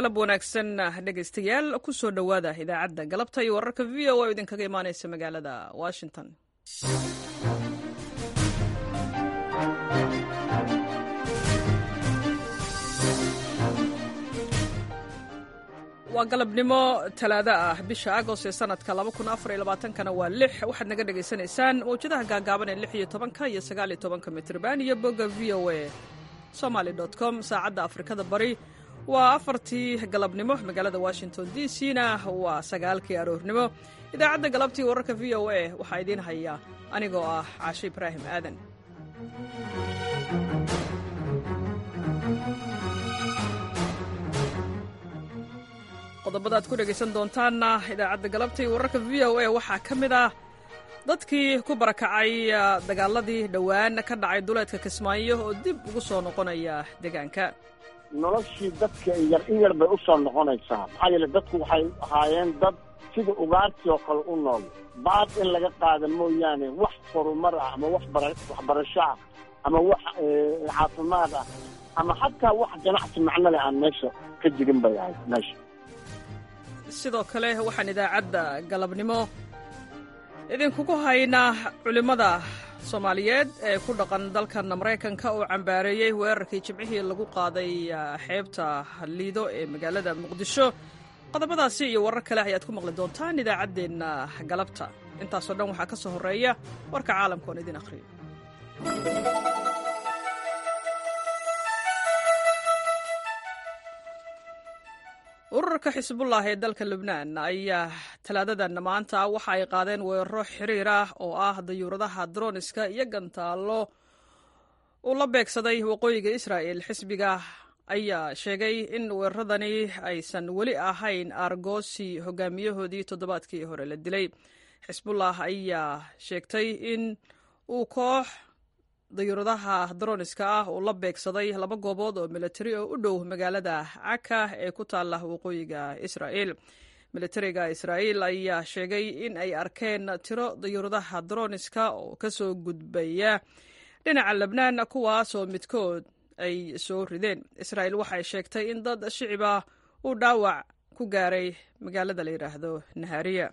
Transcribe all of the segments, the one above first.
galab wanaagsan dhegaystayaal ku soo dhowaada idaacadda galabta iyo wararka v o a oo idinkaga imaanaysa magaalada washington waa galabnimo talaado ah bisha agost ee sanadka kana waa lix waxaad naga dhegaysanaysaan mawjadaha gaagaaban ee lix iyo tobanka iyo sagaal iyo tobanka mitrban iyo bogga v o a somaly com saacadda afrikada bari waa afartii galabnimo magaalada washington d c na waa sagaalkii aroornimo idaacadda galabtii wararka v o a waxaa idiin haya anigoo ah caashe ibraahim aadan qodobada ad ku dhegaysan doontaanna idaacadda galabtii wararka v o a waxaa ka mid ah dadkii ku barakacay dagaaladii dhowaan ka dhacay duleedka kismaayo oo dib ugu soo noqonaya deegaanka noloshii dadka yar in yar bay u soo noqonaysaa maxaa yeele dadku waxay ahaayeen dad sida ugaartii oo kale u nool baad in laga qaada mooyaane wax horumar ah ama wax waxbarasho ah ama wax caafimaad ah ama xataa wax ganacsi macnole aan meesha ka jirin bay ahayd meesha sidoo kale waxaan idaacadda galabnimo idinkugu haynaa culimmada soomaaliyeed ee ku dhaqan dalkan maraykanka oo cambaareeyey weerarkii jimcihii lagu qaaday xeebta liido ee magaalada muqdisho qodobadaasi iyo warar kale ayaad ku maqli doontaan idaacaddeenna galabta intaasoo dhan waxaa ka soo horreeya warka caalamka oon idin akhriyo ururka xisbullah ee dalka lubnaan ayaa talaadadan maanta waxa ay qaadeen weeraro xiriir ah oo ah dayuuradaha droniska iyo gantaallo uu la beegsaday waqooyiga israa'el xisbiga ayaa sheegay in weeraradani aysan weli ahayn argosi hogaamiyahoodii toddobaadkii hore la dilay xisbullah ayaa sheegtay in uu koox dayuuradaha droniska ah uu la beegsaday laba goobood oo militari oo u dhow magaalada caka ee ku taalla waqooyiga israa'el militariga israa'el ayaa sheegay in ay arkeen tiro dayuuradaha droniska oo ka soo gudbaya dhinaca lebnaan kuwaas oo midkood ay soo rideen israa'el waxay sheegtay in dad shicibah uu dhaawac ku gaaray magaalada la yidhaahdo nahariya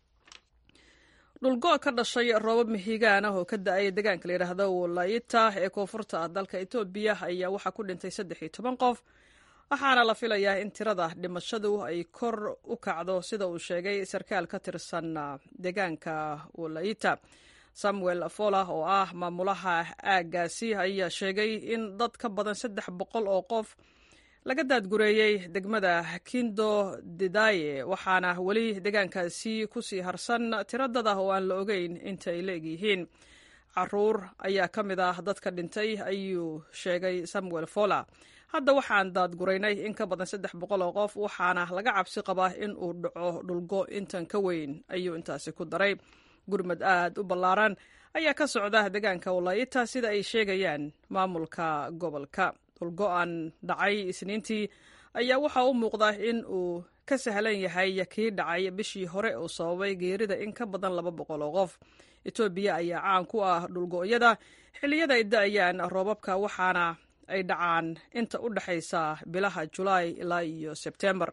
dhulgo ka dhashay roobab mihigaan ah oo ka da-ay deegaanka la yidhaahdo walayita ee koonfurta ah dalka etoobiya ayaa waxaa ku dhintay saddex iyo toban qof waxaana la filayaa in tirada dhimashadu ay kor u kacdo sida uu sheegay sarkaal ka tirsan deegaanka walayita samuel fola oo ah maamulaha aaggaasi ayaa sheegay in dad ka badan saddex boqol oo qof laga daadgureeyey degmada kindo didaye waxaana weli deegaankaasi ku sii harsan tiro dad ah oo aan la ogeyn inta ay la egyihiin caruur ayaa ka mid ah dadka dhintay ayuu sheegay samuel fola hadda waxaan daadguraynay in ka badan saddex boqol oo qof waxaana laga cabsi qabaa in uu dhaco dhulgo intan ka weyn ayuu intaasi ku daray gurmad aad u ballaaran ayaa ka socda deegaanka walayita sida ay sheegayaan maamulka gobolka dhulgo-an dhacay isniintii ayaa waxaa u muuqda in uu ka sahlan yahay kii dhacay bishii hore oo sababay geerida in ka badan laba boqol oo qof etoobiya ayaa caan ku ah dhulgo-yada xilliyada ay da-ayaan roobabka waxaana ay dhacaan inta u dhexaysa bilaha julaay ilaa iyo sebtembar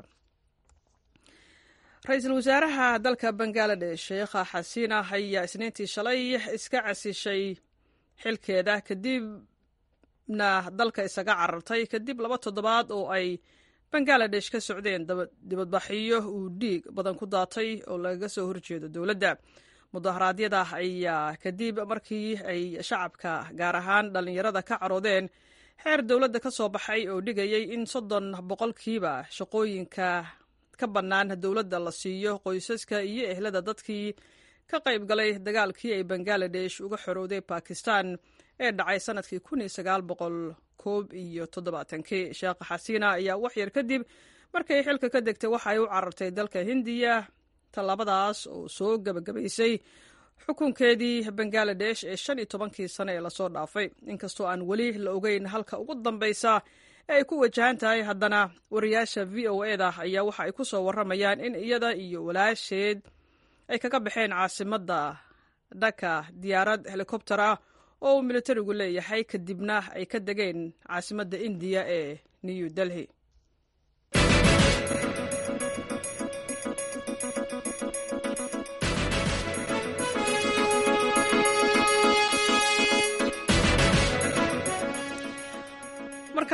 ra-iisul wasaaraha dalka bangaladesh sheekha xasiina ayaa isniintii shalay iska casishay xilkeeda kadibna dalka isaga carartay kadib laba toddobaad oo ay bangaladesh ka socdeen dibadbaxiyo uu dhiig badan ku daatay oo lagaga soo horjeedo dowladda mudaharaadyada ayaa kadib markii ay shacabka gaar ahaan dhallinyarada ka caroodeen xeer dowladda ka soo baxay oo dhigayay in soddon boqolkiiba shaqooyinka ka bannaan dowladda la siiyo qoysaska iyo ehlada dadkii ka qayb galay dagaalkii ay bangaladesh uga xorowday bakistan ee dhacay sanadkii kun iyo sagaal boqol koob iyo toddobaatankii sheekha xasiina ayaa wax yar kadib markay xilka ka degtay waxa ay u carartay dalka hindiya tallaabadaas oo soo gebagabaysay xukunkeedii bangaladesh ee shan iyo tobankii sane ee lasoo dhaafay inkastoo aan weli la ogeyn halka ugu dambaysa ee ay ku wajahan tahay haddana wariyaasha v o e da ayaa waxa ay ku soo warramayaan in iyada iyo walaasheed ay kaga baxeen caasimadda dhaka diyaarad helikobter ah oo uu militarigu leeyahay kadibna ay ka degeen caasimadda indiya ee new delhi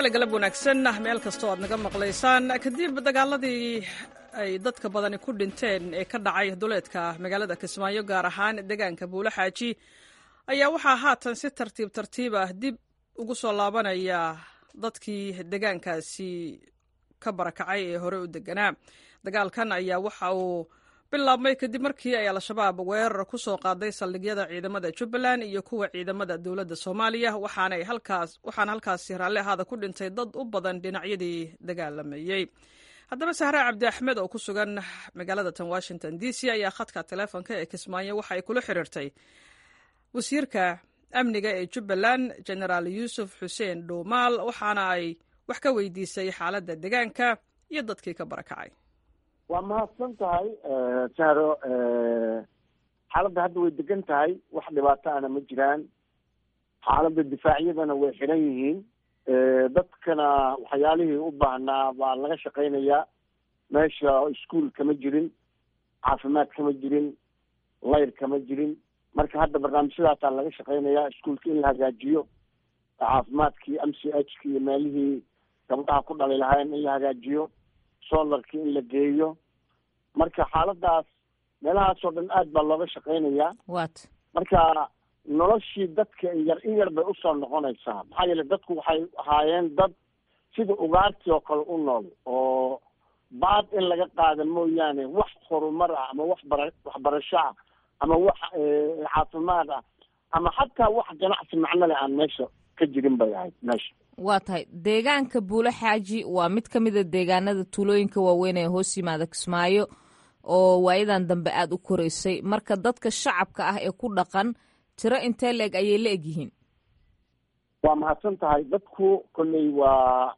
kale galab wanaagsan meel kastoo aad naga maqlaysaan kadib dagaaladii ay dadka badani ku dhinteen ee ka dhacay duleedka magaalada kismaayo gaar ahaan deegaanka buulo xaaji ayaa waxaa haatan si tartiib tartiib ah dib ugu soo laabanaya dadkii deegaankaasi ka barakacay ee hore u deganaa dagaalkan ayaa waxa uu bilaabmay kadib markii ay al-shabaab weerar ku soo qaaday saldhigyada ciidamada jubbaland iyo kuwa ciidamada dowladda soomaaliya waxaana halkaasi raalli ahaada ku dhintay dad u badan dhinacyadii dagaalamayey haddaba sahre cabdi axmed oo ku sugan magaalada tan washington d c ayaa khadka teleefonka ee kismaayo waxa ay kula xiriirtay wasiirka amniga ee jubbaland genaraal yuusuf xuseen dhuumaal waxaana ay wax ka weydiisay xaaladda deegaanka iyo dadkii ka barakacay waa mahadsan tahay sahro xaaladda hadda way degan tahay wax dhibaato ana ma jiraan xaaladda difaacyadana way xiran yihiin dadkana waxyaalihii u baahnaa baa laga shaqaynayaa meesha iskuol kama jirin caafimaad kama jirin layr kama jirin marka hadda barnaamijyadaasaa laga shaqaynayaa iskuolka in la hagaajiyo caafimaadkii m c h ki iyo meelihii gabdhaha ku dhali lahayn in la hagaajiyo solarki in la geeyo marka xaaladaas meelahaasoo dhan aad baa looga shaqaynayaa wat marka noloshii dadka yar in yar bay usoo noqonaysaa maxaa yeele dadku waxay ahaayeen dad sida ugaartii oo kale u nool oo baad in laga qaada mooyaane wax horumar ah ama wax bara waxbarasho ah ama wax caafimaad ah ama xataa wax ganacsi macno leh aan meesha ka jirin bay ahayd meesha waa tahay deegaanka buulo xaaji waa mid ka mida deegaanada tuulooyinka waaweyn ee hoos yimaada kismaayo oo waayadan dambe aada u koreysay marka dadka shacabka ah ee ku dhaqan tiro intee la-eg ayay la eg yihiin waa mahadsan tahay dadku kolley waa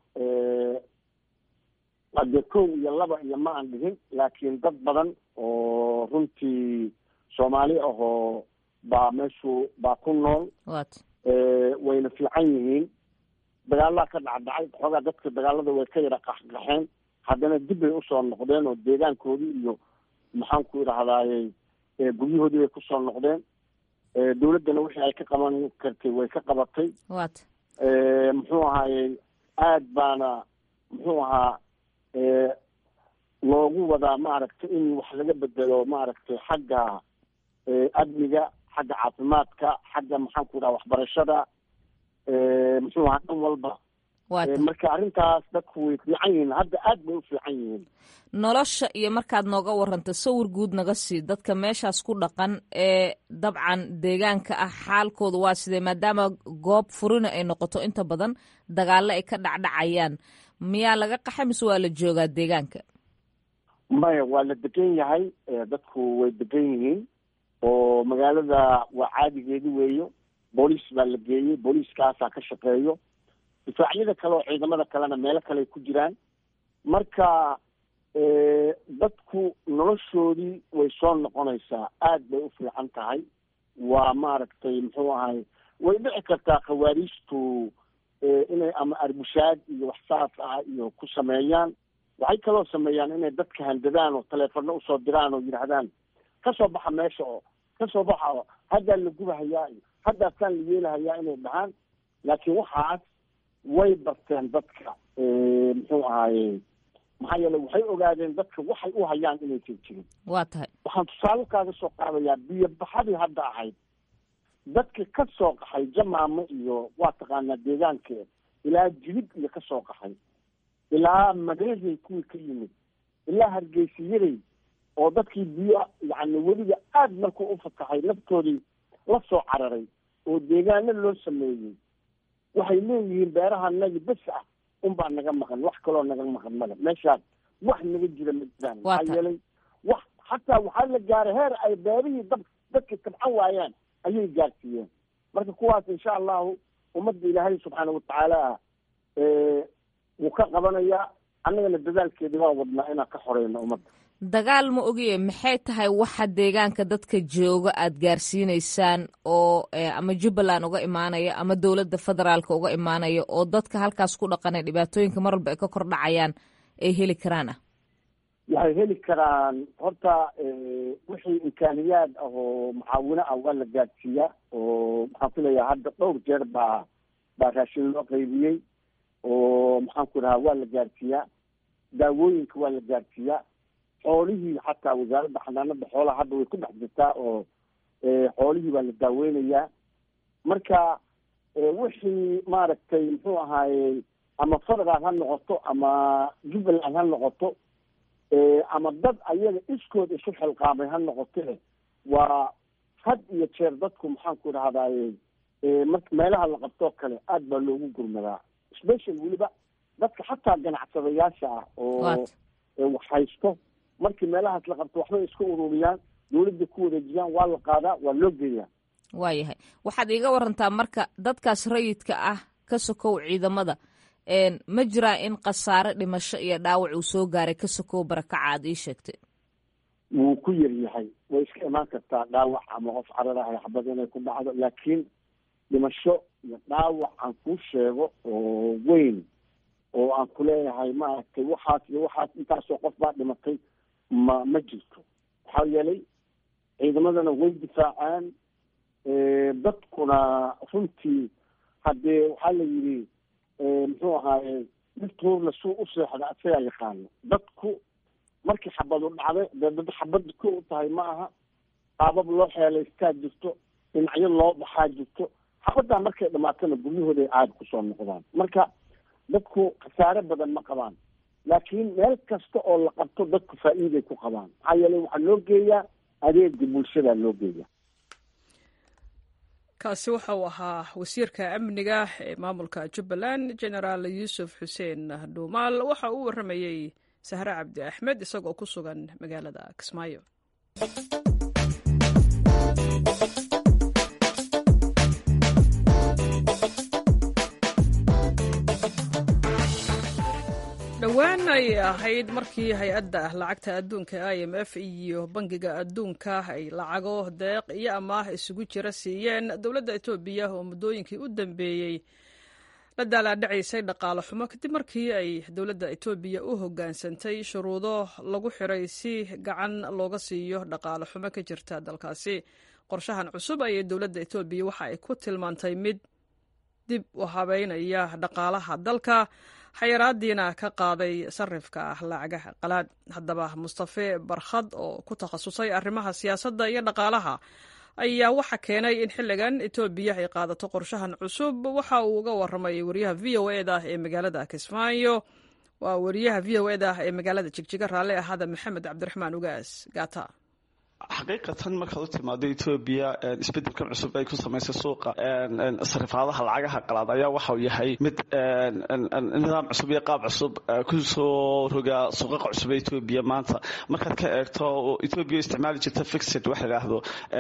ade kow iyo laba iyo ma aan dhihin laakiin dad badan oo runtii soomaali ahoo baa meeshu baa ku nool wat wayna fiican yihiin dagaalaa ka dhacdhacay xoogaa dadka dagaalada way ka yara qaxqaxeen haddana dib bay usoo noqdeen oo deegaankoodii iyo maxaan ku idhahdaaye guryahoodii bay kusoo noqdeen dawladdana wixii ay ka qaban kartay way ka qabatay wat muxuu ahaaye aad baana muxuu ahaa loogu wadaa maaragtay in wax laga bedelo maaragtay xagga amniga xagga caafimaadka xagga maxaan ku idhaha waxbarashada muxuu ahaa dhan walba wat marka arrintaas dadku way fiican yihiin hadda aad bay u fiican yihiin nolosha iyo markaad nooga waranta sawir guud naga sii dadka meeshaas ku dhaqan ee dabcan deegaanka ah xaalkooda waa sidee maadaama goob furina ay noqoto inta badan dagaalo ay ka dhacdhacayaan miyaa laga qaxa mise waa la joogaa deegaanka maya waa la degan yahay dadku way degan yihiin oo magaalada waa caadigeedi weeyo booliis baa la geeyey booliiskaasaa ka shaqeeyo difaacyada kale oo ciidamada kalena meelo kale ku jiraan marka dadku noloshoodii way soo noqonaysaa aad bay u fiican tahay waa maaragtay muxuu ahay way dhici kartaa khawaariijtu inay ama arbushaad iyo wax saas ah iyo ku sameeyaan waxay kaloo sameeyaan inay dadka handadaan oo taleefano usoo diraan oo yidhaahdaan kasoo baxa meesha oo kasoo baxa oo haddaa la gubahayaa iyo haddaasaan la yeelahayaa inay dhahaan laakiin waxaas way barteen dadka muxuu ahaaye maxaa yeele waxay ogaadeen dadka waxay u hayaan inaysan jirin waa tahay waxaan tusaale kaaga soo qaadayaa biyo baxadii hadda ahayd dadka ka soo qaxay jamaamo iyo waa taqaanaa deegaankeeda ilaa jilib iyo ka soo qaxay ilaa mareehay kuwii ka yimid ilaa hargeysiyaday oo dadkii biyo yacni weliba aad markuu u fatahay naftoodii la soo cararay oo deegaano loo sameeyey waxay leeyihiin beerahanagi bes ah unbaa naga maqan wax kaloo naga maqan male meeshaas wax naga jira ma jiraan Waa maxaa ta- yeelay wax xataa waxaa la gaaray heer ay beerihii dab dadka tabcan waayaan ayay gaarsiiyeen marka kuwaas insha allahu ummadda ilaahay subxaana watacaala wuu ka qabanayaa annagana dadaalkeeda waa wadnaa inaan ka xoreyno ummadda dagaal ma ogiye maxay tahay waxa deegaanka dadka jooga aad gaarsiinaysaan oo eh, ama jubbaland uga imaanaya ama dowladda federaalka uga imaanaya oo dadka halkaas ku dhaqanay dhibaatooyinka mar walba ay ka kor dhacayaan ay heli karaan ah waxay heli karaan horta wixii imkaaniyaad ah oo mucaawino ah waa la gaadsiiyaa oo maxaan filayaa hadda dhowr jeer baa baa raashin loo qaybiyey oo maxaan ku dhahaa waa la gaarsiiyaa daawooyinka waa la gaarsiiyaa xoolihii xataa wasaaradda xanaanada xoolaha hadda way ku dhex jirtaa oo xoolihii baa la daaweynayaa marka wixii maaragtay muxuu ahaaye ama federal ha noqoto ama jubbaland ha noqoto ama dad ayaga iskood isu xilqaamay ha noqote waa had iyo jeer dadku maxaan ku dhahdaye mar meelaha la qabtoo kale aada baa loogu gurmadaa special weliba dadka xataa ganacsadayaasha ah oo wax haysto markii meelahaas la qabto waxbay iska ururiyaan dawladda ku wareejiyaan waa la qaadaa waa loo geeyaa waayahay waxaad iiga warantaa marka dadkaas rayidka ah ka sokow ciidamada ma jiraa in khasaare dhimasho iyo dhaawac uu soo gaaray ka sokow barakaca aad ii sheegtay wuu ku yar yahay way iska imaan kartaa dhaawac ama qof carar ah xabad inay ku dhacdo laakiin dhimasho iyo dhaawac aan kuu sheego oo weyn oo aan ku leeyahay maaragtay waxaas iyo waxaas intaasoo qof baa dhimatay ma ma jirto waxaa yeelay ciidamadana way difaacaan dadkuna runtii haddee waxaa la yidhi muxuu ahaaye dhirtuurna suu u seexda asagaa yaqaano dadku markii xabadu dhacday dee dad xabadda ko u tahay ma aha qaabab loo xeelaystaa jirto dhinacyo loo baxaa jirto xabaddaa markay dhamaatana guryahooday aada kusoo noqdaan marka dadku khasaare badan ma qabaan laakiin meel kasta oo la qabto dadku faa'iiday ku qabaan maxaa yeelay waxaa loo geeyaa adeega bulshadaa loo geeya kaasi waxa uu ahaa wasiirka amniga ee maamulka jubbaland genaraal yuusuf xuseen dhuumaal waxa uu warramayey sahre cabdi axmed isagoo ku sugan magaalada kismaayo dhowaan ay ahayd markii hay-adda lacagta adduunka i m f iyo bangiga adduunka ay lacago deeq iyo amaah isugu jira siiyeen dowladda etoobiya oo muddooyinkii u dambeeyey la daalaadhacaysay dhaqaale xumo kadib markii ay dowladda etoobiya u hoggaansantay shuruudo lagu xiray si gacan looga siiyo dhaqaale xumo ka jirta dalkaasi qorshahan cusub ayay dowladda etoobiya waxa ay ku tilmaantay mid dib u habeynaya dhaqaalaha dalka xayaraadiina ka qaaday sarifka lacagaha qalaad haddaba mustafe barkhad oo ku takhasusay arrimaha siyaasadda iyo dhaqaalaha ayaa waxa keenay in xilligan etoobiya ay qaadato qorshahan cusub waxa uu uga warramay wariyaha v o eda ee magaalada kismaayo waa wariyaha v o eda ee magaalada jigjiga raalle ahada maxamed cabdiraxmaan ugaas gaata xaqiiqatan markaad u timaado etoobiya isbedelkan cusub ay ku samaysay suuqa sarifaadaha lacagaha qalaad ayaa waxau yahay mid nidaam cusub iyo qaab cusub kusoo rogaa suuqaqa cusub ee etoobiya maanta markaad ka eegto etoobiya isticmaali jirta fixed waxa idhaahdo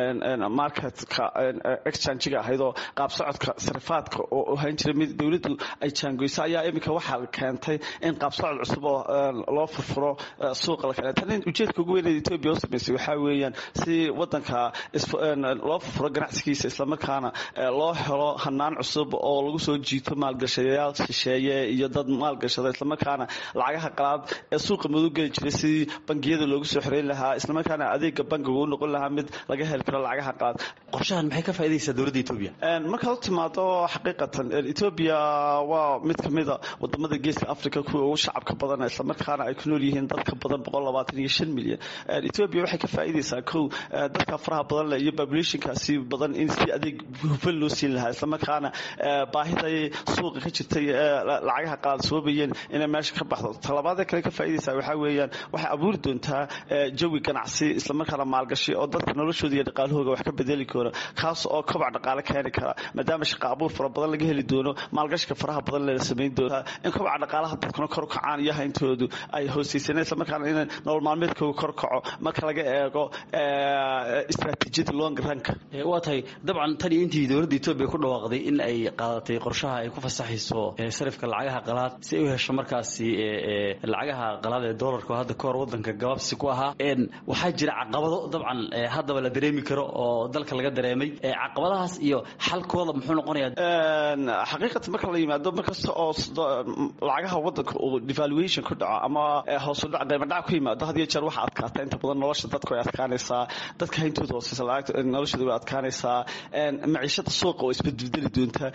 marketka exchangiga ahayd oo qaab socodka sarifaadka oo ahaan jiray mid dowladdu ay jaangoyso ayaa iminka waxaa keentay in qaab socod cusub oo loo furfuro suuqa la kale tan ujeedka ugu weyn ee etoobiya u samaysay waxaa weeyaan si wadanka loo furfuro ganacsigiisa islamarkaana loo helo hanaan cusub oo lagu soo jiito maalgashayaal shisheeye iyo dad maalgashada islamarkaana lacagaha qalaad ee suuqa mudug geli jiray si bangiyada loogu soo xoreyn lahaa islamarkaana adeega bangiga u noqon lahaa mid laga heli karo lacagaha qalaad qorshahan maxay ka faa'idaysaa dowladda etoobiya markaad u timaado xaqiiqatan etoobiya waa mid kamida wadamada geeska africa kuwa ugu shacabka badan islamarkaana ay ku nool yihiin dad ka badan boqol labaatan iyo shan milyan etoobiya waxay ka faa'idaysaa kow dadka faraha badan leh iyo populationkaasi badan in si adeeg hufan loo siin lahaa islamarkaana baahiday suuqa ka jirtay lacagaha qalaad soobayeen inay meesha ka baxdo talabaadee kale ka faa'idaysaa waxaa weeyaan waxay abuuri doontaa jawi ganacsi islamarkaana maalgashi oo dadka noloshooda iyo dhaqaalahooga wax ka bedeli karo kaas oo kobac dhaqaale keeni kara maadaama shaqa abuur fara badan laga heli doono maalgashika faraha badan la samayn doona in kobaca dhaqaalaha dadkuna kor kacaan iyo hayntoodu ay hoosaysan islamarkaana in nolol maalmeedkooga kor kaco marka laga eego istraatiijiyada long ranka waa tahay dabcan tan iyo intii dowladda etoobiya ku dhawaaqday in ay qaadatay qorshaha ay ku fasaxayso sarifka lacagaha qalaad si ay u hesho markaasi lacagaha qalaad ee doolarka oo hadda kahor wadanka gabaabsi ku ahaa waxaa jira caqabado dabcan haddaba la dareemi karo oo dalka laga dareemay caqabadahaas iyo xalkooda muxuu noqonayaa xaqiiqatan marka la yimaado markasta oo lacagaha wadanka uu devaluation ku dhaco ama hoos u dhac qiimo dhac ku yimaado had iyo jeer waxa adkaata inta badan nolosha dadku ay adkaan adkaanaysaa dadka hayntooda hooseysa noloshooda way adkaanaysaa maciishada suuqa oo isbedbedeli doonta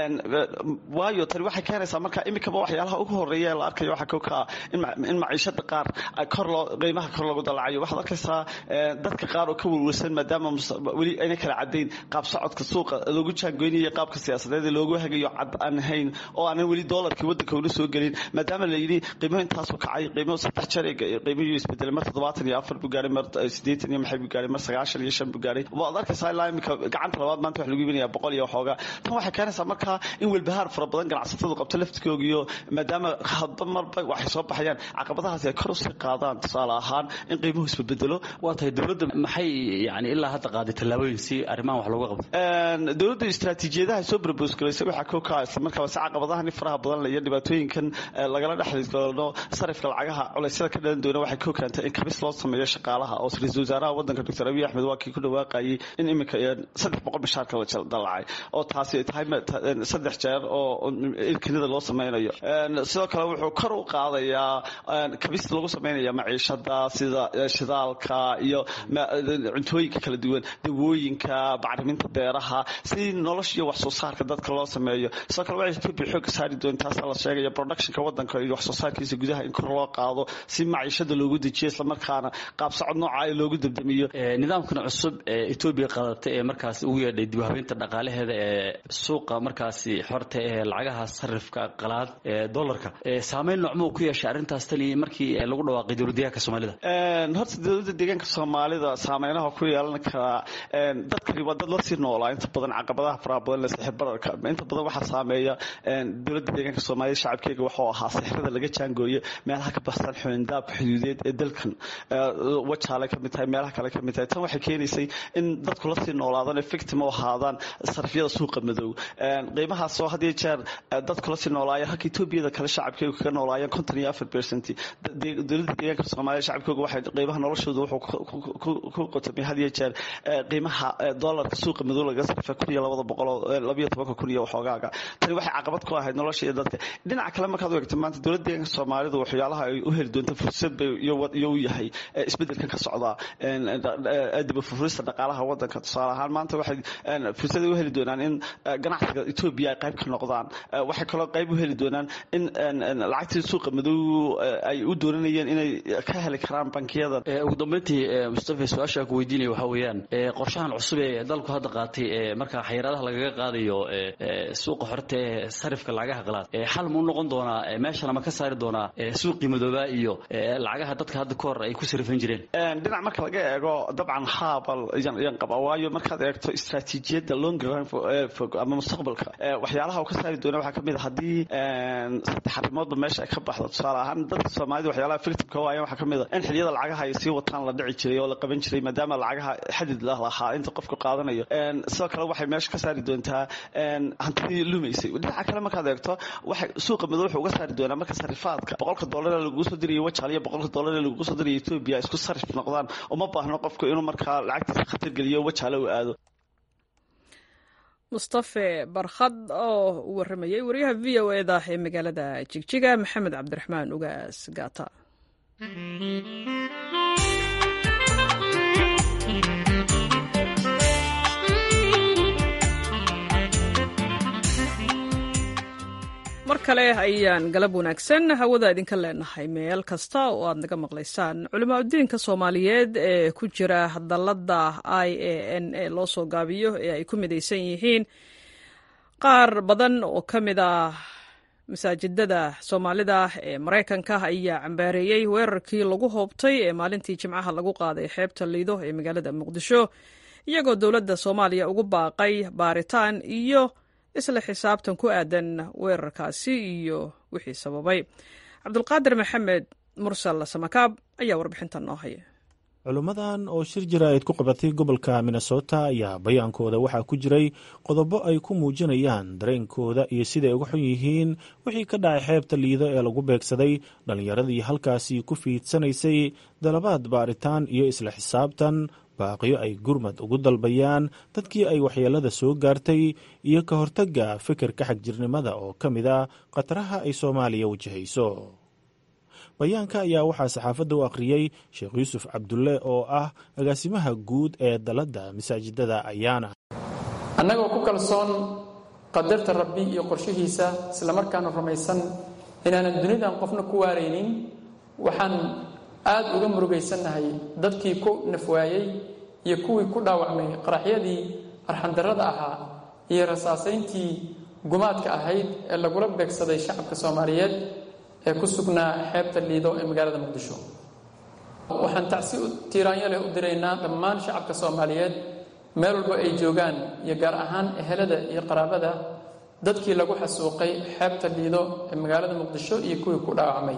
waayo tani waxay keenaysaa marka imikaba waxyaalaha ugu horeeya la arkayo waxaa kow ka ah in maciishada qaar kor loo qiimaha kor loogu dalacayo waxaad arkaysaa dadka qaar oo ka welwelsan maadaama weli ayna kala cadayn qaab socodka suuqa loogu jaangoynayo qaabka siyaasadeed ee loogu hagayo cad aan ahayn oo aanan weli doolarkii waddanka una soo gelin maadaama la yidhi qiimo intaasoo kacay qiimo saddex jeer qiimihii isbedelay mar toddobaatan iyo afar buu gaaray mar siddeetan iyo maxay buu gaaray mar sagaashan iyo shan buu gaaray waad arkaysaa ilaa imika gacanta labaad maanta wax lagu iibinayaa boqol iyo waxoogaa tan waxay keenaysaa markaa in welbahaar fara badan ganacsatadu qabto laftigoogiyo maadaama hadba marba waxay soo baxayaan caqabadahaasi ay kor usii qaadaan tusaale ahaan in qiimuhu isbedbedelo waa tahay dowladda maxay yani ilaa hadda qaaday tallaabooyin si arrimahan wax looga qabto dowladda istaraatiijiyadaha soo brobos garaysay waxaa kow ka isla markaaba si caqabadahan faraha badan iyo dhibaatooyinkan lagala dhexdoono sarifka lacagaha culeysyada ka dhalan doona waxay kow keentay in kabis loo sameeyo shaqaalaha oo ra-iisul wasaaraha waddanka doctor abiy axmed waa kii ku dhawaaqayay in iminka saddex boqol mishaarka la dalacay oo taasi tahay saddex jeer oo ilkinida loo sameynayo sidoo kale wuxuu kor u qaadayaa kabis lagu sameynaya maciishada sida shidaalka iyo cuntooyinka kala duwan dawooyinka bacriminta beeraha si nolosha iyo wax soo saarka dadka loo sameeyo sidoo kale waxay etoobiya xooga saari doontaasa la sheegaya productionka waddanka iyo wax soo saarkiisa gudaha in kor loo qaado si maciishada loogu dejiyo islamarkaana qaab socod nooca loogu dabdamiyo nidaamkan cusub ee etoobiya qadatay ee markaas ugu yeedhay dib u habeynta dhaqaalaheeda ee suuqa markaasi xorta ee lacagaha sarifka qalaad ee dollarka saameyn noocmuu ku yeeshay arrintaas tani markii lagu dhawaaqay dowladdeegaanka soomaalida horta dowladda deegaanka soomaalida saameynaha ku yeelan karaa dadkani waa dad lasii noolaa inta badan caqabadaha faraha badan le sixir bararka inta badan waxaa saameeya dowladda deegaanka soomaalida shacabkeega waxuu ahaa sixirada laga jaangooyo meelaha ka baxsan xuindaabka xuduudeed ee dalkan wajaale ka mid tahay meelaha kale ka mid tahay tan waxay keenaysay in dadku lasii noolaadaan victim u ahaadaan sarifyada suuqa madow qiimahaasoo had iyo jeer dadku lasii noolaayeen halka etoobiyada kale shacabkeegu kaga noolaayeen konton iyo afar percent dowladda deegaanka soomaalida shacabkeegu waxay qiimaha noloshooda wuxuu ku qotamay had iyo jeer qiimaha dollarka suuqa madow laga sarifay kun iyo labada boqol oo labiyo tobanka kun iyo waxoogaaga tani waxay caqabad ku ahayd nolosha iyo dadka dhinaca kale markaad u eegto maanta dowladda deegaanka soomaalidu waxyaalaha ay u heli doonto fursad bay iyo u yahay isbedelkan ka socda dibafurista dhaqaalaha waddanka tusaale ahaan maanta waxay fursad u heli doonaan in ganacsiga etoobiya ay qayb ka noqdaan waxay kaloo qayb u heli doonaan in lacagtii suuqa madow ay u dooranayeen inay ka heli karaan bankiyada ugu dambeyntii mustafa su-aasha ku weydiinaya waxaa weeyaan qorshahan cusub ee dalku hadda qaatay ee markaa xayiraadaha lagaga qaadayo suuqa xorta ee sarifka lacagaha qalaad xal muu noqon doonaa meeshana ma ka saari doonaa suuqii madoobaa iyo lacagaha dadka hadda ka hor ay ku sarifan jireen dhinac marka laga eego dabcan haabal yan qaba waayo markaad eegto istaraatiijiyadda long run fog ama mustaqbalka waxyaalaha uu ka saari doona waxaa kamid a haddii saddex arrimoodba meesha ay ka baxdo tusaale ahaan dadka soomaalida waxyaalaha victimka waayan waxaa kamid a in xiliyada lacagaha ay sii wataan la dhici jiray oo la qaban jiray maadaama lacagaha xadid lah lahaa inta qofku qaadanayo sidoo kale waxay meesha ka saari doontaa hantidii lumaysay dhinaca kale markaad eegto waxay suuqa madow wuxuu uga saari doonaa marka sarifaadka boqolka dollar ee lagugu soo dirayo wajaal iyo boqolka dollar ee lagugu soo dirayo etoobiya isku sarif noqdaan uma baahno qofku inuu markaa lacagtiisa khatar geliyo wajaale u aado mustafe barkhad oo u waramayay wariyaha v o eda ee magaalada jigjiga maxamed cabdiraxmaan ugaas gaata mar kale ayaan galab wanaagsan hawada idinka leenahay meel kasta oo aad naga maqlaysaan culimaadudiinka soomaaliyeed ee ku jira dalladda i a n a loo soo gaabiyo ee ay ku midaysan yihiin qaar badan oo ka mid ah masaajidada soomaalida ee maraykanka ayaa cambaareeyey weerarkii lagu hoobtay ee maalintii jimcaha lagu qaaday xeebta liido ee magaalada muqdisho iyagoo dowladda soomaaliya ugu baaqay baaritaan iyo isla xisaabtan ku aadan weerarkaasi iyo wixii sababay cabdulqaadir maxamed mursal samakaab ayaa warbixintan noo haya culimmadan oo shir jaraa'id ku qabatay gobolka minnesota ayaa bayaankooda waxaa ku jiray qodobo ay ku muujinayaan dareenkooda iyo siday uga xun yihiin wixii ka dhacay xeebta liido ee lagu beegsaday dhallinyaradii halkaasi ku fiidsanaysay dalabaad baaritaan iyo isla xisaabtan baaqiyo ay gurmad ugu dalbayaan dadkii ay waxyeelada soo gaartay iyo ka hortagga fikirka xagjirnimada oo ka mid a khataraha ay soomaaliya wajahayso bayaanka ayaa waxaa saxaafadda u akhriyey sheekh yuusuf cabdulle oo ah agaasimaha guud ee dalladda masaajidada ayaana annagoo ku kalsoon qadarta rabbi iyo qorshihiisa islamarkaana rumaysan inaanan dunidan qofna ku waaraynin waxaan aad uga murugaysannahay dadkii ku nafwaayey iyo kuwii ku dhaawacmay qaraxyadii arxandarrada ahaa iyo rasaasayntii gumaadka ahayd ee lagula beegsaday shacabka soomaaliyeed ee ku sugnaa xeebta liido ee magaalada muqdisho waxaan tacsi tiiraanyo leh u diraynaa dhammaan shacabka soomaaliyeed meel walba ay joogaan iyo gaar ahaan ehelada iyo qaraabada dadkii lagu xasuuqay xeebta liido ee magaalada muqdisho iyo kuwii ku dhaawacmay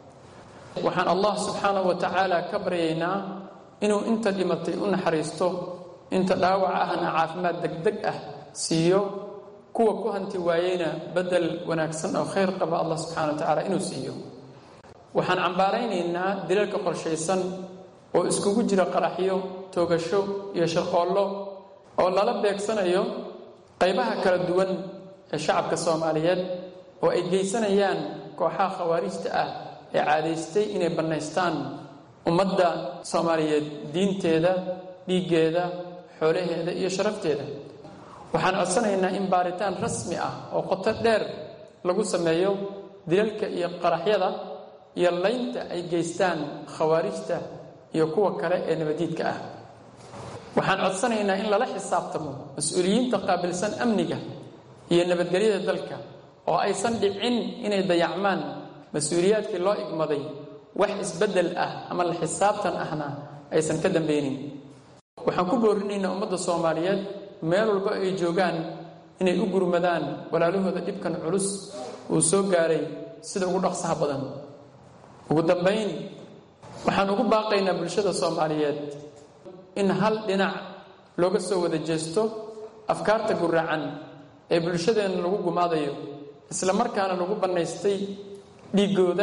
waxaan allah subxaanahu wa tacaala ka baryaynaa inuu inta dhimatay u naxariisto inta dhaawac ahna caafimaad degdeg ah siiyo kuwa ku hanti waayeyna bedel wanaagsan oo khayr qaba allah subxana wa tacaala inuu siiyo waxaan cambaaraynaynaa dilalka qorshaysan oo iskugu jira qaraxyo toogasho iyo shaqoollo oo lala beegsanayo qaybaha kala duwan ee shacabka soomaaliyeed oo ay geysanayaan kooxaha khawaarijta ah ee caadaystay inay bannaystaan ummadda soomaaliyeed diinteeda dhiiggeeda xoolaheeda iyo sharafteeda waxaan codsanaynaa in baaritaan rasmi ah oo qoto dheer lagu sameeyo dilalka iyo qaraxyada iyo laynta ay geystaan khawaarijta iyo kuwa kale ee nabadiidka ah waxaan codsanaynaa in lala xisaabtamo mas-uuliyiinta qaabilsan amniga iyo nabadgelyada dalka oo aysan dhicin inay dayacmaan mas-uuliyaadkii loo igmaday wax isbeddel ah ama la xisaabtan ahna aysan ka dambeynin waxaan ku boorinaynaa ummadda soomaaliyeed meel walba ay joogaan inay u gurmadaan walaalahooda dhibkan culus uu soo gaaray sida ugu dhaqsaha badan ugu dambayn waxaan ugu baaqaynaa bulshada soomaaliyeed in hal dhinac looga soo wada jeesto afkaarta guraacan ee bulshadeenna lagu gumaadayo isla markaana lagu bannaystay dhiiggooda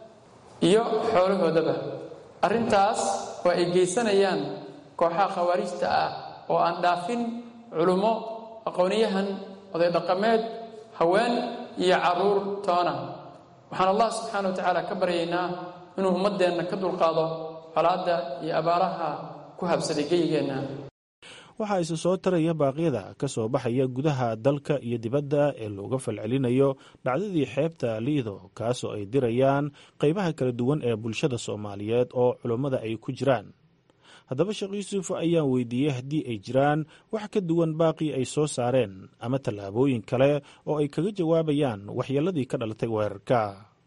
iyo xoolahoodaba arrintaas oo ay geysanayaan kooxaha khawaarijta ah oo aan dhaafin culummo aqoonyahan oday dhaqameed haween iyo carruur toona waxaan allah subxaana wa tacaala ka baryaynaa inuu ummaddeenna ka dulqaado colaadda iyo abaaraha ku habsaday geyigeenna waxaa isu soo taraya baaqyada ka soo baxaya gudaha dalka iyo dibadda ee looga falcelinayo dhacdadii xeebta liido kaasoo ay dirayaan qaybaha kala duwan ee bulshada soomaaliyeed oo culummada ay ku jiraan haddaba sheekh yuusuf ayaan weydiiyey haddii ay jiraan wax ka duwan baaqii ay soo saareen ama tallaabooyin kale oo ay kaga jawaabayaan waxyeeladii ka dhalatay weerarka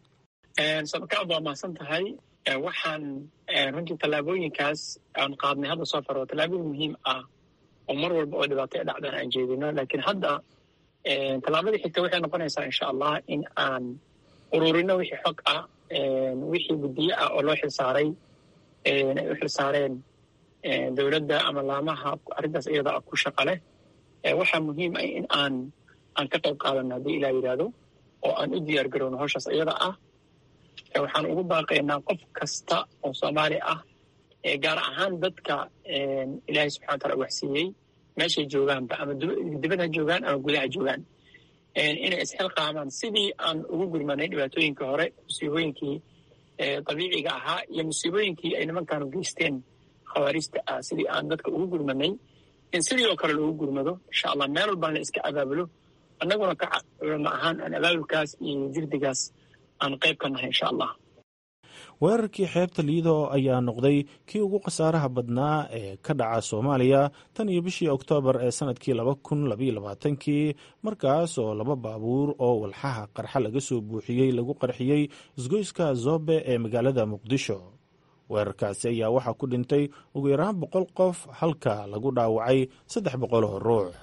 sabakaad waa mahadsan tahay waxaan runtii tallaabooyinkaas aan qaadnay hadda soo faro tallaabooyin muhiim ah oo mar walba oo dhibaato ee dhacdaan aan jeedino laakiin hadda tallaabadii xigta waxay noqonaysaa insha allah in aan ururino wixii xog ah wixii guddiye ah oo loo xilsaaray ay u xilsaareen dowladda ama laamaha arrintaas iyada ku shaqa leh waxaa muhiim ah in aan aan ka qayb qaadano haddii ilaa yidhaahdo oo aan u diyaar garowno hawshaas iyada ah waxaan ugu baaqaynaa qof kasta oo soomaali ah gaar ahaan dadka ilaahay subxana wataala waxsiiyey meeshay joogaanba ama dibad ha joogaan ama gudaha joogaan inay isxilqaamaan sidii aan ugu gurmanay dhibaatooyinkii hore musiibooyinkii dabiiciga ahaa iyo musiibooyinkii ay nimankaanu geysteen khawaarijta ah sidii aan dadka ugu gurmanay in sidii oo kale loogu gurmado insha allah meel walbaan la iska abaabulo annaguna ka culamo ahaan aan abaabulkaas iyo jirdigaas aan qayb ka nahay insha allah weerarkii xeebta liido ayaa noqday kii ugu khasaaraha badnaa ee ka dhaca soomaaliya tan iyo bishii oktoobar ee sanadkii laba kun labaiyo labaatankii markaas oo laba baabuur oo walxaha qarxa laga soo buuxiyey lagu qarxiyey isgoyska zobe ee magaalada muqdisho weerarkaasi ayaa waxaa ku dhintay ugu yaraan boqol qof halka lagu dhaawacay saddex boqol oo ruux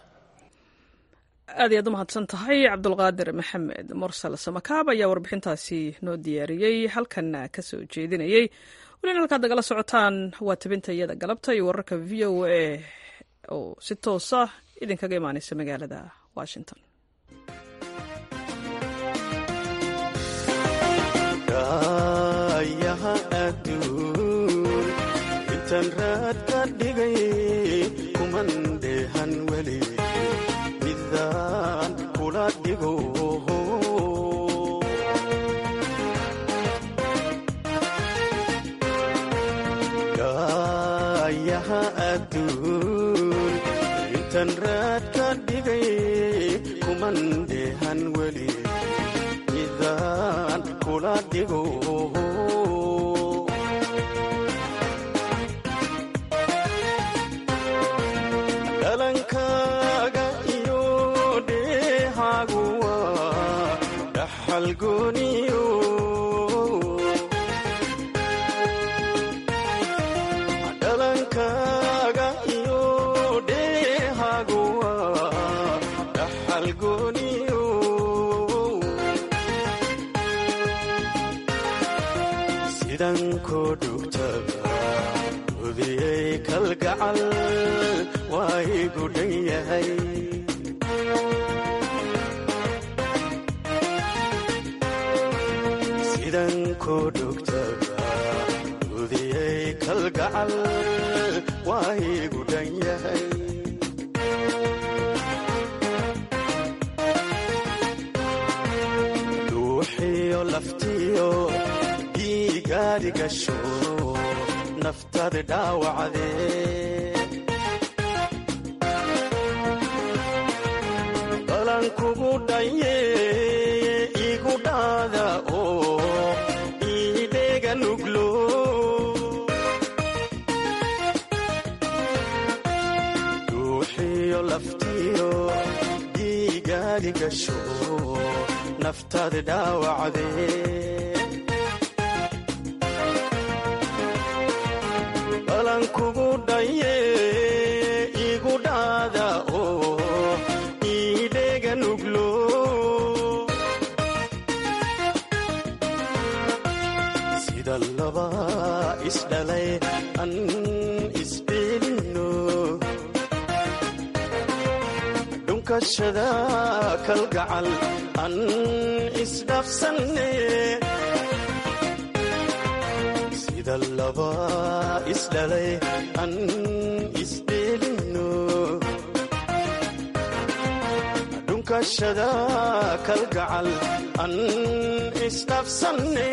aad iyaad u mahadsan tahay cabdulqaadir maxamed mursal samakaab ayaa warbixintaasi noo diyaariyey halkanna ka soo jeedinayey welina halkaad nagala socotaan waa tabinta iyada galabta iyo wararka v o a oo si toosa idinkaga imaaneysa magaalada washington intan raad ka dhigay kuman dheehan weli midaan kula dhigo daayaha adduun intan raad ka dhigay kuman dheehan weli midaan kula dhigo dhalankaaga iyo dheehaagu waa dhaxal gooniyo dhalankaaga iyo dheehaagu waa dhaxal gooniyo sidan koo dhugtaba hudiyey kalgacal waa igu dhan yahay sidan koo dhugtaba hudiyey kalgacal waa igu dhan yahay dhuuxiyo laftiyo dhiigaadi gasho naftadi dhaawacdee balan kugu dhaye igu dhaada oo iidheega nuglo dhuuxiyo laftiyo dhiigaadi gasho naftadi dhaawacdee balan kugu dhaye igu dhaada oo iidheega nuglo sida laba isdhalay an isdheelino dhunkashada kalgacal an isdhafsanne sida laba isdhalay an isdheelino dhunkashada kalgacal an isdhafsanne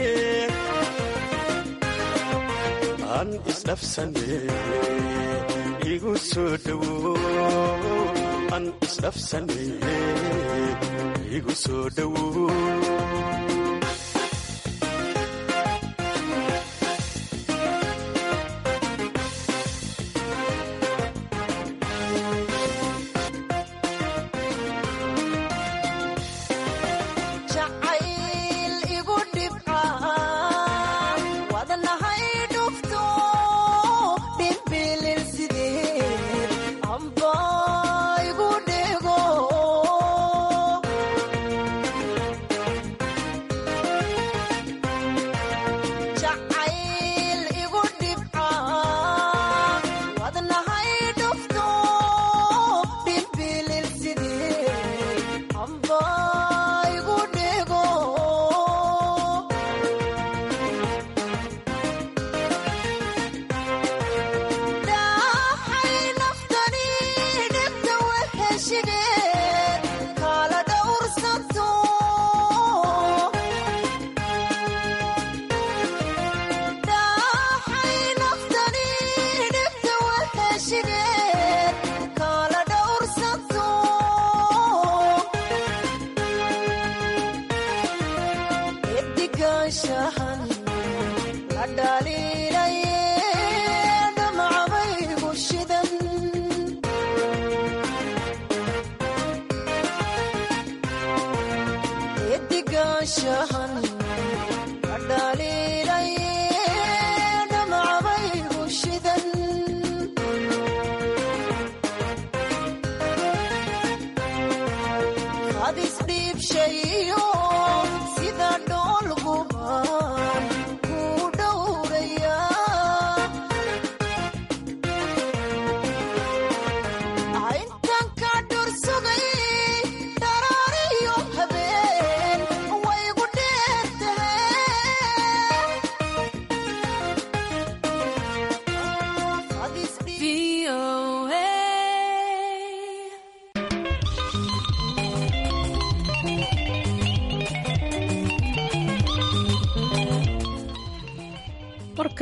an isdhafsanne igu soo dhowo an isdhafsanne igu soo dhowo jacayl igu dhibca wadnahay dhufto dhimbilil sideed amba igu dhego jacayl igu dhibca wadnahay dhufto dhimbilil sideed amba igu dhego dhaxay naftani dhibta weheshigeed kala dhowrsato dhaxay naftani dhibta weheshigeed kala dhowrsato edigaashahan la dhaliilaye dhamcabaygu shidan edigaashahan la dhaliilaye dhamcabaygu shidan hadis dhiibshayo sida dhoolguban ku dhowraya intan ka dhursugay dharaariyo habeen waygu dhee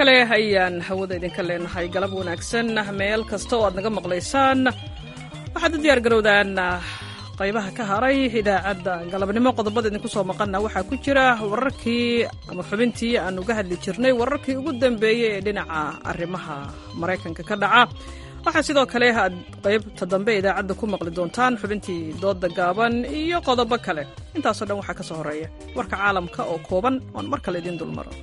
kale ayaan hawada idinka leenahay galab wanaagsan meel kasta oo aad naga maqlaysaan waxaad u diyaar garowdaan qaybaha ka haray idaacadda galabnimo qodobada idinku soo maqana waxaa ku jira wararkii ama xubintii aan uga hadli jirnay wararkii ugu dambeeyey ee dhinaca arrimaha maraykanka ka dhaca waxaa sidoo kale aad qaybta dambe idaacadda ku maqli doontaan xubintii dooda gaaban iyo qodobo kale intaasoo dhan waxaa ka soo horeeya warka caalamka oo kooban oon mar kale idiin dulmaro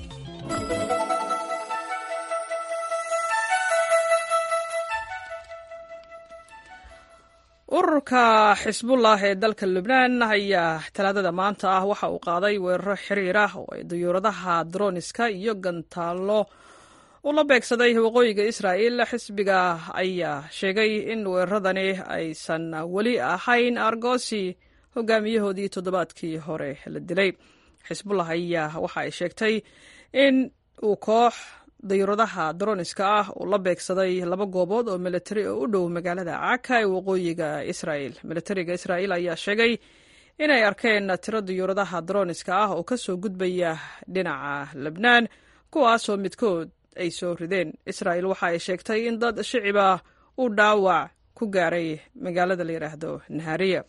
ururka xisbullah ee dalka lubnaan ayaa talaadada maanta ah waxa uu qaaday weeraro xiriir ah oo ay dayuuradaha droniska iyo gantaallo ula beegsaday waqooyiga israa'il xisbiga ayaa sheegay in weeraradani aysan weli ahayn argosi hogaamiyahoodii toddobaadkii hore la dilay xisbullah ayaa waxa ay sheegtay in uu koox dayuuradaha droniska ah uu la beegsaday laba goobood oo militari oo u dhow magaalada caka ee waqooyiga israa'il militariga israa'il ayaa sheegay inay arkeen tiro dayuuradaha droniska ah oo kasoo gudbaya dhinaca lebnaan kuwaasoo midkood ay soo rideen israa'il waxa ay sheegtay in dad shiciba uu dhaawac ku gaaray magaalada la yidhaahdo nahariya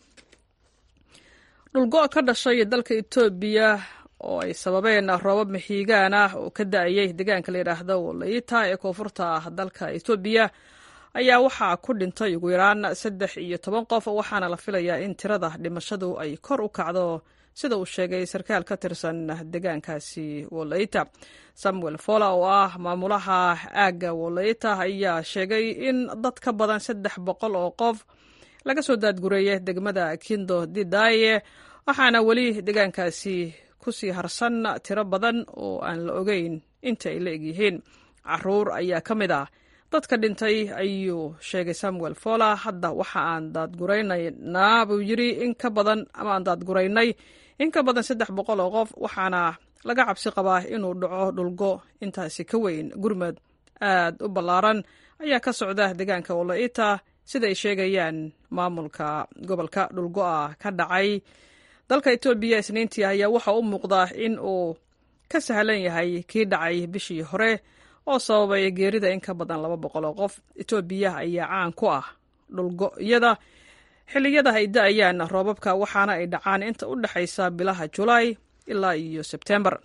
dhulgo' ka dhashay dalka etoobiya oo ay sababeen roobab maxiigaan ah oo ka da-ayay deegaanka la yidhaahdo walaita ee koonfurta dalka etoobiya ayaa waxaa ku dhintay ugu yaraan saddex iyo toban qof waxaana la filayaa in tirada dhimashadu ay kor u kacdo sida uu sheegay sarkaal ka tirsan deegaankaasi walaita samuel fola oo ah maamulaha aagga walaita ayaa sheegay in dad ka badan saddex boqol oo qof laga soo daadgureeyay degmada kindo didaye waxaana weli deegaankaasi kusii harsan tiro badan oo aan la ogeyn inta ay la egyihiin caruur ayaa ka mid ah dadka dhintay ayuu sheegay samuel fola hadda waxa aan daadguraynaynaa buu yiri in ka badan ama aan daadguraynay in ka badan saddex boqol oo qof waxaana laga cabsi qabaa inuu dhaco dhulgo intaasi ka weyn gurmad aad u ballaaran ayaa ka socda deegaanka walaita siday sheegayaan maamulka gobolka dhulgo'a ka dhacay dalka etoobiya isniintii ayaa waxa u muuqdaa in uu ka sahlan yahay kii dhacay bishii hore oo sababay geerida in ka badan laba boqol oo qof etoobiya ayaa caan ku ah dhulgo'yada xilliyada ay da-ayaan roobabka waxaana ay dhacaan inta u dhexaysa bilaha julaay ilaa iyo sebtembar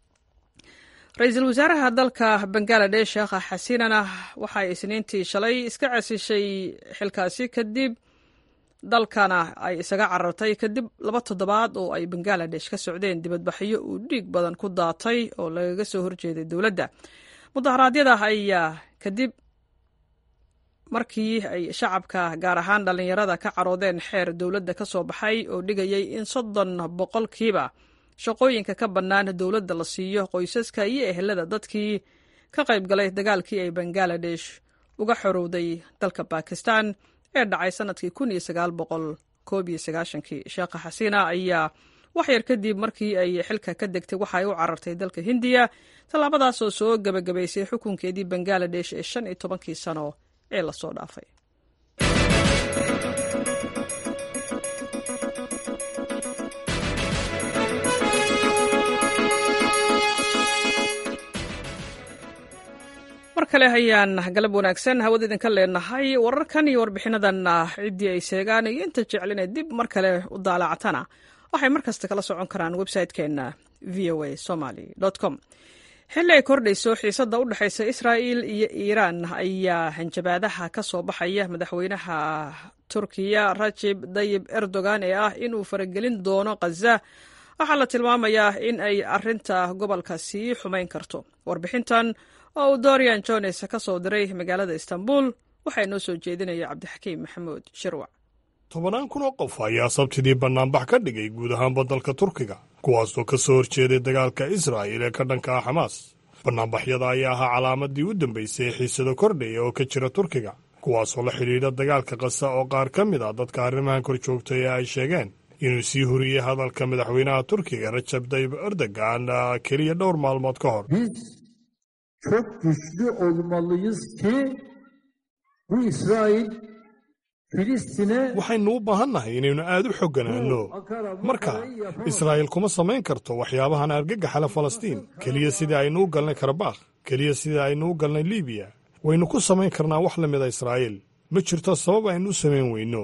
ra-iisul wasaaraha dalka bangaladesh sheekha xasinana waxay isniintii shalay iska casishay xilkaasi kadib dalkana ay isaga carartay kadib laba toddobaad oo ay bangaladesh ka socdeen dibadbaxyo uu dhiig badan ku daatay oo lagaga soo horjeeday dowladda mudaharaadyada ayaa kadib markii ay shacabka gaar ahaan dhallinyarada ka caroodeen xeer dowladda ka soo baxay oo dhigayay in soddon boqolkiiba shaqooyinka ka bannaan dowladda la siiyo qoysaska iyo ehelada dadkii ka qayb galay dagaalkii ay bangaladesh uga xorowday dalka bakistan ee dhacay sanadkii kun iyo sagaal boqol koob iyo sagaashankii sheekha xasiina ayaa wax yar kadib markii ay xilka ka degtay waxa ay u carartay dalka hindiya tallaabadaasoo soo gebagabaysay xukunkeedii bangaladesh ee shan iyo tobankii sano ee lasoo dhaafay mar kale ayaan galab wanaagsan hawada idinka leenahay wararkan iyo warbixinadan ciddii ay sheegaan iyo inta jeclinee dib mar kale u daalacatana waxay mar kasta kala socon karaan website-keenna v o a somaly com xilli ay kordhayso xiisadda u dhexaysa israa'il iyo iiraan ayaa hanjabaadaha ka soo baxaya madaxweynaha turkiya rajib dayib erdogan ee ah inuu faragelin doono khaza waxaa la tilmaamayaa in ay arinta gobolka sii xumayn karto warbixintan oo uu dorian jones ka soo diray magaalada istanbul waxaa inoo soo jeedinaya cabdixakiim maxamuud shirwac tobannaan kun oo qof ayaa sabtidii bannaanbax ka dhigay guud ahaanba dalka turkiga kuwaasoo ka soo horjeeday dagaalka israa'il ee ka dhanka ah xamaas bannaanbaxyada ayaa ahaa calaamadii u dambaysay ee xiisado kordhaya oo ka jira turkiga kuwaasoo la xidhiidha dagaalka kasa oo qaar ka mid ah dadka arrimahan kor joogtay ee ay sheegeen inuu sii horiyey hadalka madaxweynaha turkiga rajab tayyib erdogan keliya dhowr maalmood ka hor çok güçlü olmalıyız ki bu İsrail Filistin'e waxaynu u baahannahay inaynu aad u xogganaanno marka israa'iil kuma samayn karto waxyaabahan argagaxale falastiin keliya sidii aynu u galnay karabakh keliya sida aynu u galnay libiya waynu ku samayn karnaa wax la mida israa'iil ma jirto sabab aynu u samayn weyno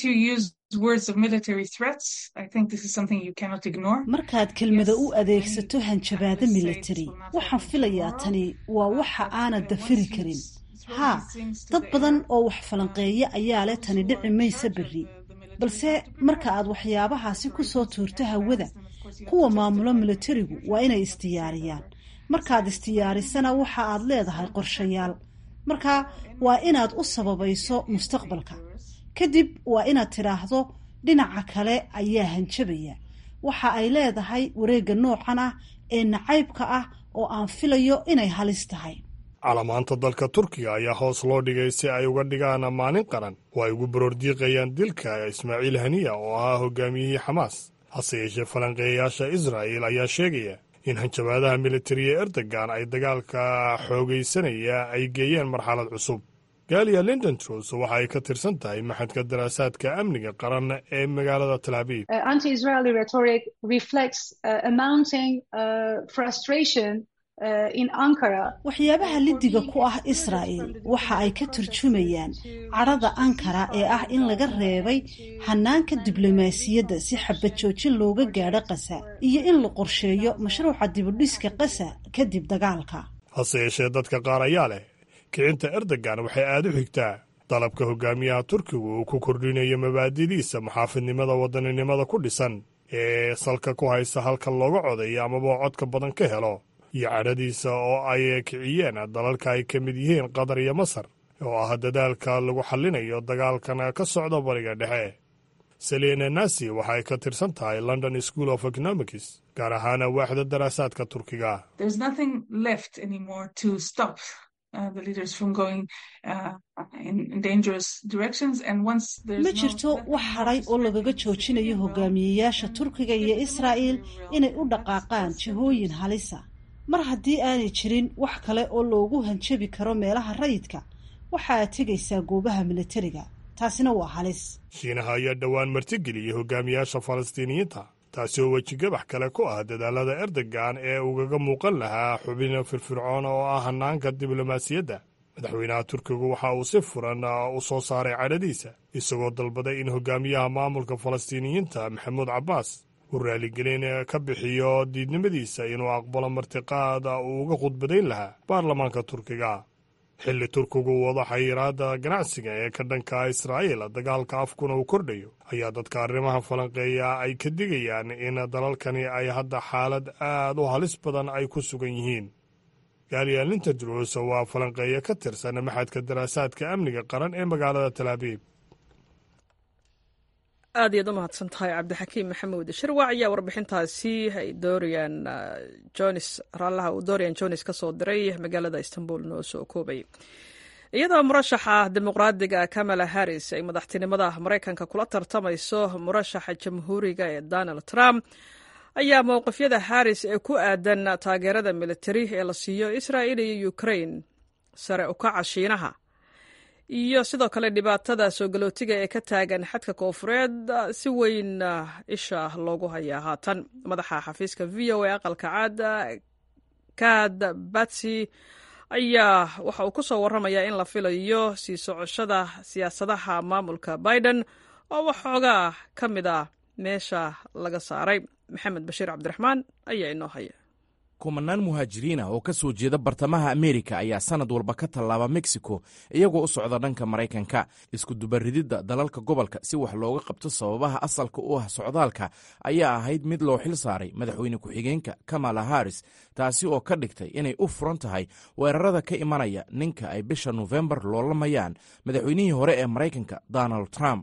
markaad kelmada u adeegsato hanjabaado militari waxaan filayaa tani waa waxa aanad dafiri karin haa dad badan oo wax falanqeeya ayaa leh tani dhici maysa berri balse marka aad waxyaabahaasi ku soo tuurto hawada kuwa maamulo militarigu waa inay isdiyaariyaan markaad isdiyaarisana waxa aad leedahay qorshayaal marka waa inaad u sababayso mustaqbalka kadib waa inaad tidhaahdo dhinaca kale ayaa hanjabaya waxa ay leedahay wareegga noocan ah ee nacaybka ah oo aan filayo inay halis tahay calamaanta dalka turkiga ayaa hoos loo dhigay si ay uga dhigaan maalin qaran oo ay ugu baroordiiqayaan dilka ismaaciil haniya oo ahaa hogaamiyihii xamaas hase yeeshee falanqeeyayaasha israa'il ayaa sheegaya in hanjabaadaha militariya erdogan ay dagaalka xoogaysanaya ay geeyeen marxalad cusub gaaliya lindon trus waxa ay ka tirsan tahay maxadka daraasaadka amniga qaran ee magaalada tel abiib waxyaabaha lidiga ku ah israa'il waxa ay ka turjumayaan cadhada ankara ee ah in laga reebay hanaanka diblomaasiyadda si xabad joojin looga gaadho qasa iyo in la qorsheeyo mashruuca dibudhiska qasa kadib dagaalka hase yeeshee dadka qaar ayaa leh kicinta erdogan waxay aad u xigtaa dalabka hogaamiyaha turkigu uu ku kordhinayo mabaadidiisa muxaafidnimada wadaninimada ku dhisan ee salka ku haysa halka looga codayo amaba codka badan ka helo iyo cadhadiisa oo ay kiciyeen dalalka ay ka mid yihiin qatar iyo masar oo ah dadaalka lagu xallinayo dagaalkan ka socda bariga dhexe selina nasi waxay ka tirsan tahay london school of economics gaar ahaana waaxda daraasaadka turkiga ma jirto wax hadhay oo lagaga joojinayo hogaamiyeyaasha turkiga iyo israa'il inay u dhaqaaqaan jihooyin halisa mar haddii aanay jirin wax kale oo loogu hanjabi karo meelaha rayidka waxa aad tegaysaa goobaha militariga taasina waa halis shiinaha ayaa dhowaan martigeliyey hogaamiyaasha falastiiniyiinta taasi oo wejigabax kale ku ah dadaalada erdogan ee ugaga muuqan lahaa xubin firfircoon oo ah hanaanka diblomaasiyadda madaxweynaha turkigu waxa uu si furan u soo saaray cadhadiisa isagoo dalbaday in hogaamiyaha maamulka falastiiniyiinta maxamuud cabbaas uu raaligelin ka bixiyo diidnimadiisa inuu aqbalo martiqaad uu uga khudbadayn lahaa baarlamaanka turkiga xilli turkigu wado xayiraadda ganacsiga ee ka dhanka israa'iil dagaalka afkuna uu kordhayo ayaa dadka arrimaha falanqeeya ay ka digayaan in dalalkani ay hadda xaalad aad u halis badan ay ku sugan yihiin gaaliya linterdros waa falanqeeya ka tirsan maxadka daraasaadka amniga qaran ee magaalada talaabiib aad iyaad u mahadsan tahay cabdixakiim maxamuud shirwac ayaa warbixintaasi ay doorian jones raallaha uu dorian jones ka soo diray magaalada istanbul noo soo koobay iyadoo murashaxa dimuqraadiga kamala harris ay madaxtinimada maraykanka kula tartamayso murashaxa jamhuuriga ee donald trump ayaa mowqifyada harris ee ku aadan taageerada militari ee la siiyo israa'il iyo ukrain sare ukaca shiinaha iyo sidoo kale dhibaatada soo galootiga ee ka taagan xadka koofureed si weyn isha loogu hayaa haatan madaxa xafiiska v o a aqalka caad kad batsy ayaa waxa uu ku soo warramayaa in la filayo sii socoshada siyaasadaha maamulka biden oo waxoogaa ka mid ah meesha laga saaray maxamed bashiir cabdiraxmaan ayaa inoo haya kumanaan muhaajiriin ah oo ka soo jeeda bartamaha ameerika ayaa sannad walba ka tallaaba mexico iyagoo u socda dhanka maraykanka iskudubarididda dalalka gobolka si wax looga qabto sababaha asalka u ah socdaalka ayaa ahayd mid loo xil saaray madaxweyne ku-xigeenka kamala harris taasi oo ka dhigtay inay u furan tahay weerarada ka imanaya ninka ay bisha nofembar loolamayaan madaxweynihii hore ee maraykanka donald trump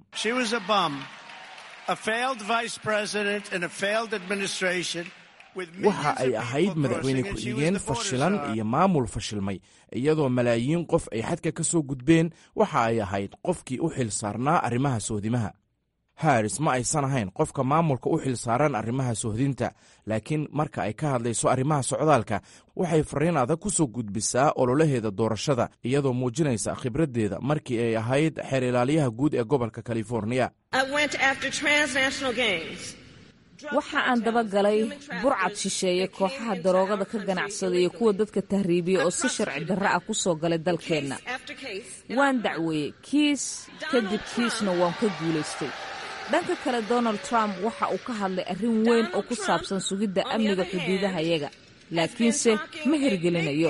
waxa ay ahayd madaxweyne ku-xigeen fashilan iyo maamul fashilmay iyadoo malaayiin qof ay xadka ka soo gudbeen waxa ay ahayd qofkii u xil saarnaa arrimaha sohdimaha haris ma aysan ahayn qofka maamulka u xil saaran arrimaha sohdinta laakiin marka ay ka hadlayso arrimaha socdaalka waxay fariin adag ku soo gudbisaa ololaheeda doorashada iyadoo muujinaysa khibraddeeda markii ay ahayd xeer ilaaliyaha guud ee gobolka californiya waxa aan dabagalay burcad shisheeye kooxaha daroogada ka ganacsada iyo kuwa dadka tahriibiya oo si sharci darro ah ku soo galay dalkeenna waan dacweeyey kiis kadib kiisna waan ka guulaystay dhanka kale donald trump waxa uu ka hadlay arrin weyn oo ku saabsan sugidda amniga xuduudahayaga laakiinse ma hirgelinayo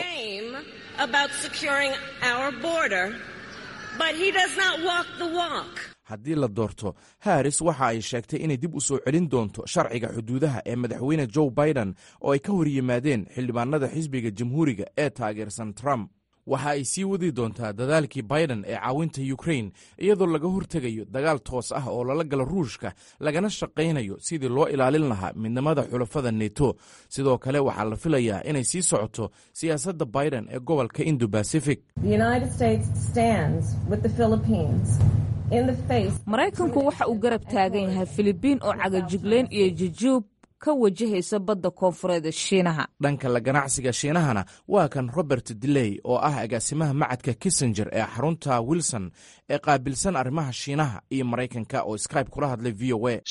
haddii la doorto haris waxa ay sheegtay inay dib u soo celin doonto sharciga xuduudaha ee madaxweyne joe biden oo ay ka hor yimaadeen xildhibaanada xisbiga jamhuuriga ee taageersan trump waxa ay sii wadi doontaa dadaalkii biden ee caawinta ukrain iyadoo laga hortegayo dagaal toos ah oo lala galo ruushka lagana shaqaynayo sidii loo ilaalin lahaa midnimada xulafada neto sidoo kale waxaa la filayaa inay sii socoto siyaasadda biden ee gobolka indo bacific maraykanku waxa uu garab taagan yahay filibiin oo cagajigleyn iyo jujuub ka wajahaysa badda koonfureed ee shiinaha dhanka la ganacsiga shiinahana waa kan robert diley oo ah agaasimaha macadka kissenger ee xarunta wilson ee qaabilsan arrimaha shiinaha iyo maraykanka oo skybe kula hadlay v o a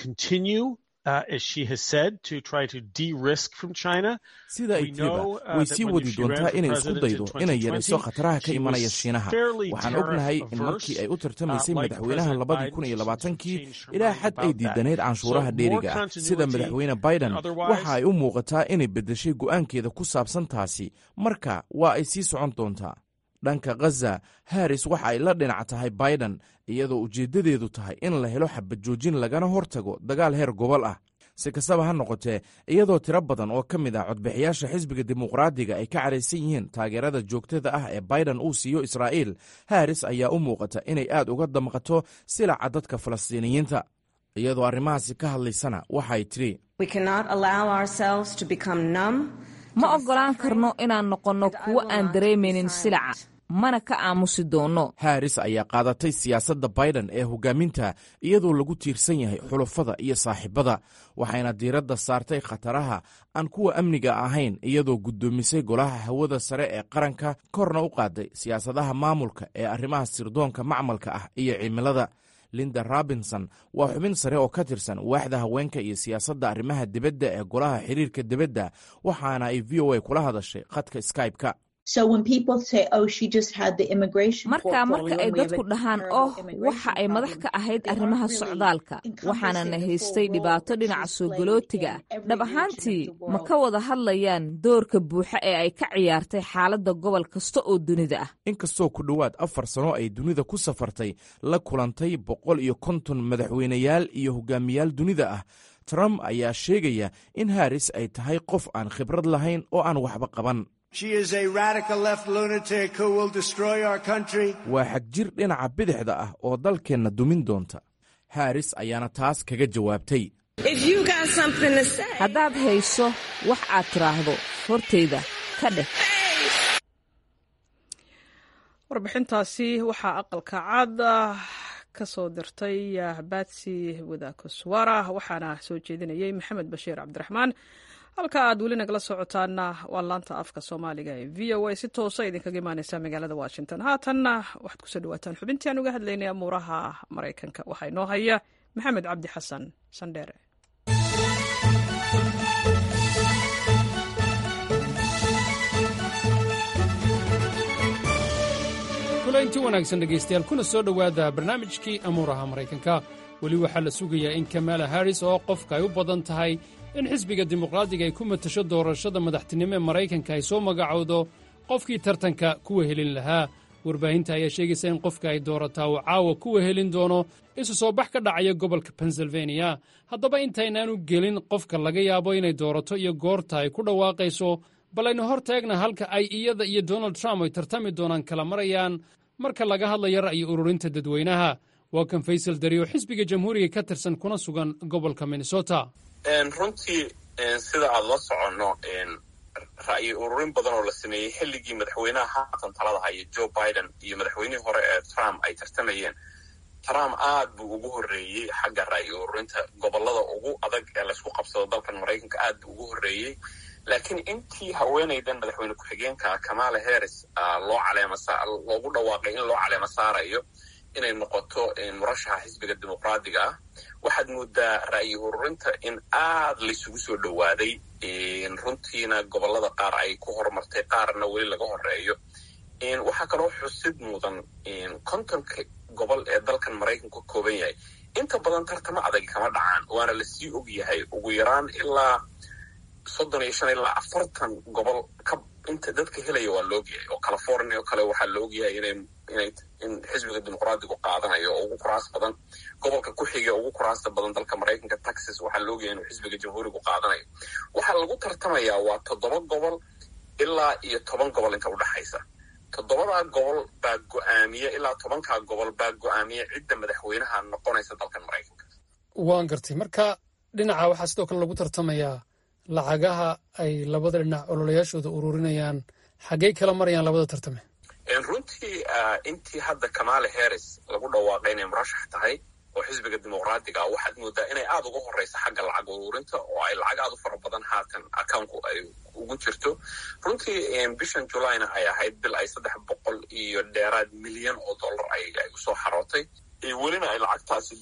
sida ay tiriba way sii wadi doontaa inay isku daydo inay yarayso khataraha ka imanaya shiinaha waxaan ognahay in markii ay u tartamaysay madaxweynaha labadii kun iyo labaatankii ilaa xad ay diidanayd canshuuraha dheeriga ah sida madaxweyne biden waxa ay u muuqataa inay beddeshay go'aankeeda ku saabsan taasi marka waa ay sii socon doontaa dhanka khaza haris waxa ay la dhinac tahay biden iyadoo ujeeddadeedu tahay in la helo xabajoojin lagana hortago dagaal heer gobol ah si kastaba ha noqotee iyadoo tiro badan oo ka mid ah codbixiyaasha xisbiga dimuqraadiga ay ka cadhaysan yihiin taageerada joogtada ah ee biden uu siiyo israa'iil haris ayaa u muuqata inay aad uga damqato silaca dadka falastiiniyiinta iyadoo arrimahaasi ka hadlaysana waxay tidhi ma oggolaan karno inaan noqonno kuwo aan dareemaynin silaca mana ka aamusi doonno haris ayaa qaadatay siyaasadda biden ee hogaaminta iyadoo lagu tiirsan yahay xulafada iyo saaxiibada waxayna diiradda saartay khataraha aan kuwa amniga ahayn iyadoo guddoomisay golaha hawada sare ee qaranka korna u qaaday siyaasadaha maamulka ee arrimaha sirdoonka macmalka ah iyo cimilada linda robinson waa xubin sare oo ka tirsan waaxda haweenka iyo siyaasadda arrimaha dibadda ee golaha xiriirka dibadda waxaana ay v o a kula hadashay khadka skybe-ka marka marka ay dadku dhahaan oh waxa ay madax ka ahayd arrimaha socdaalka waxaanana haystay dhibaato dhinaca soo galootiga ah dhab ahaantii ma ka wada hadlayaan doorka buuxa ee ay ka ciyaartay xaaladda gobol kasta oo dunida ah inkastoo ku dhowaad afar sano ay dunida ku safartay la kulantay boqol iyo konton madaxweyneyaal iyo hogaamiyaal dunida ah trump ayaa sheegaya in haris ay tahay qof aan khibrad lahayn oo aan waxba qaban waa xagjir dhinaca bidixda ah oo dalkeenna dumin doonta haris ayaana taas kaga jawaabtay haddaad hayso wax aad tiraahdo hortayda ka dheh warbixintaasi waxaa aqalka cad ka soo dirtay batsi wadaakoswara waxaana soo jeedinayay maxamed bashiir cabdiraxmaan halka aad weli nagala socotaana waa laanta afka soomaaliga ee v o a si toosa idinkaga imaaneysa magaalada washington haatanna waxaad kusoo dhawaataan xubintii aan uga hadlaynay amuuraha maraykanka waxaa inoo haya maxamed cabdi xasan sandheere kulaynti wanaagsan dhegaystayaal kuna soo dhowaada barnaamijkii amuuraha maraykanka weli waxaa la sugayaa in kamala harris oo qofka ay u badan tahay in xisbiga dimuqraadiga ay ku matasho doorashada madaxtinimo ee maraykanka ay soo magacowdo qofkii tartanka kuwa helin lahaa warbaahinta ayaa sheegaysa in qofka ay doorataa uu caawa kuwa helin doono isu soo bax ka dhacaya gobolka pennsylvaniya haddaba intaynaanu gelin qofka laga yaabo inay doorato iyo goorta ay ku dhawaaqayso bal aynu hor taagna halka ay iyada iyo donald trump ay tartami doonaan kala marayaan marka laga hadlayo ra'yi ururinta dadweynaha waa kan faysal dari oo xisbiga jamhuuriga ka tirsan kuna sugan gobolka minnesota runtii sida aada la soconno ra'yi ururin badan oo la sameeyey xilligii madaxweynaha haatan talada haya joe biden iyo madaxweynihii hore ee trump ay tartamayeen trump aad buu ugu horreeyey xagga ra'yi ururinta gobolada ugu adag ee laysku qabsado dalkan maraykanka aad buu ugu horreeyey laakiin intii haweenaydan madaxweyne ku-xigeenka kamala harris loo caleema loogu dhawaaqay in loo caleema saarayo inay noqoto murashaxa xisbiga dimuqraadiga ah waxaad moodaa ra'yi ururinta in aad laysugu soo dhowaaday runtiina gobolada qaar ay ku horumartay qaarna weli laga horeeyo waxaa kaloo xusid mudan kontonka gobol ee dalkan maraykanku ka kooban yahay inta badan tartamo adag kama dhacaan waana lasii og yahay ugu yaraan ilaa soddon iyo shan ilaa afartan gobol ka inta dadka helaya waa laogyahay oo california oo kale waxaa la ogyahay inay inay in xisbiga dimuqraadigu qaadanayo oo ugu kuraas badan gobolka ku xiga ugu kuraasta badan dalka maraykanka texas waxaa la ogyahay inuu xisbiga jamhuurigu qaadanayo waxaa lagu tartamayaa waa toddoba gobol ilaa iyo toban gobol inta udhexaysa toddobadaa gobol baa go-aamiya ilaa tobankaa gobol baa go-aamiya cidda madaxweynaha noqonaysa dalkan maraykanka waan gartay marka dhinaca waxaa sidoo kale lagu tartamayaa lacagaha ay labada dhinac ololayaashooda ururinayaan xaggey kala marayaan labada tartame runtii intii hadda kamala harris lagu dhawaaqay inay murashax tahay oo xisbiga dimuqraadiga waxaad moodaa inay aada uga horeysa xagga lacag ururinta oo ay lacag aada u fara badan haatan accounku ay ugu jirto runtii bishan julayna ay ahayd bil ay saddex boqol iyo dheeraad milyan oo dollar ay usoo xarootay welina ay lacagtaasi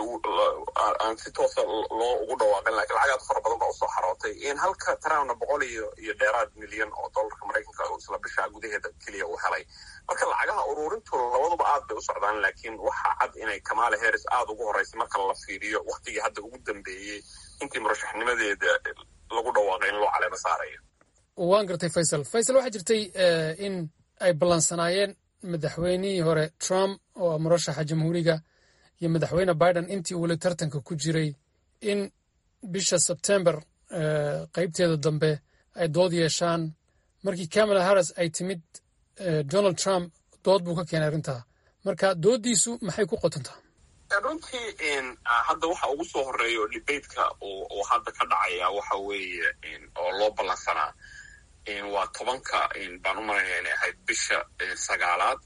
aan si toosa loo ugu dhawaaqin lakin lacag aad fara badan baa usoo xarootay halka trumpna boqol iyo iyo dheeraad milyan oo dollarka maraykanka isla bisha gudaheeda keliya uu helay marka lacagaha ururintu labaduba aad bay u socdaan laakiin waxaa cad inay kamala harris aada ugu horeysay marka la fiiriyo waktigii hadda ugu dambeeyey intii murashaxnimadeeda lagu dhawaaqay in loo caleemo saarayo waan gartay faysal faysal waxaa jirtay in ay ballansanaayeen madaxweynihii hore trump oo murashaxa jamhuuriga iyo madaxweyne biden intii weli tartanka ku jiray in bisha sebtember qaybteeda dambe ay dood yeeshaan markii kamala harris ay timid donald trump dood buu ka keenay arrintaa marka dooddiisu maxay ku qotontaa runtii hadda waxa ugu soo horeeya oo debateka oo hadda ka dhacaya waxa weeye oo loo ballansanaa waa tobanka baan u malaynaya inay ahayd bisha sagaalaad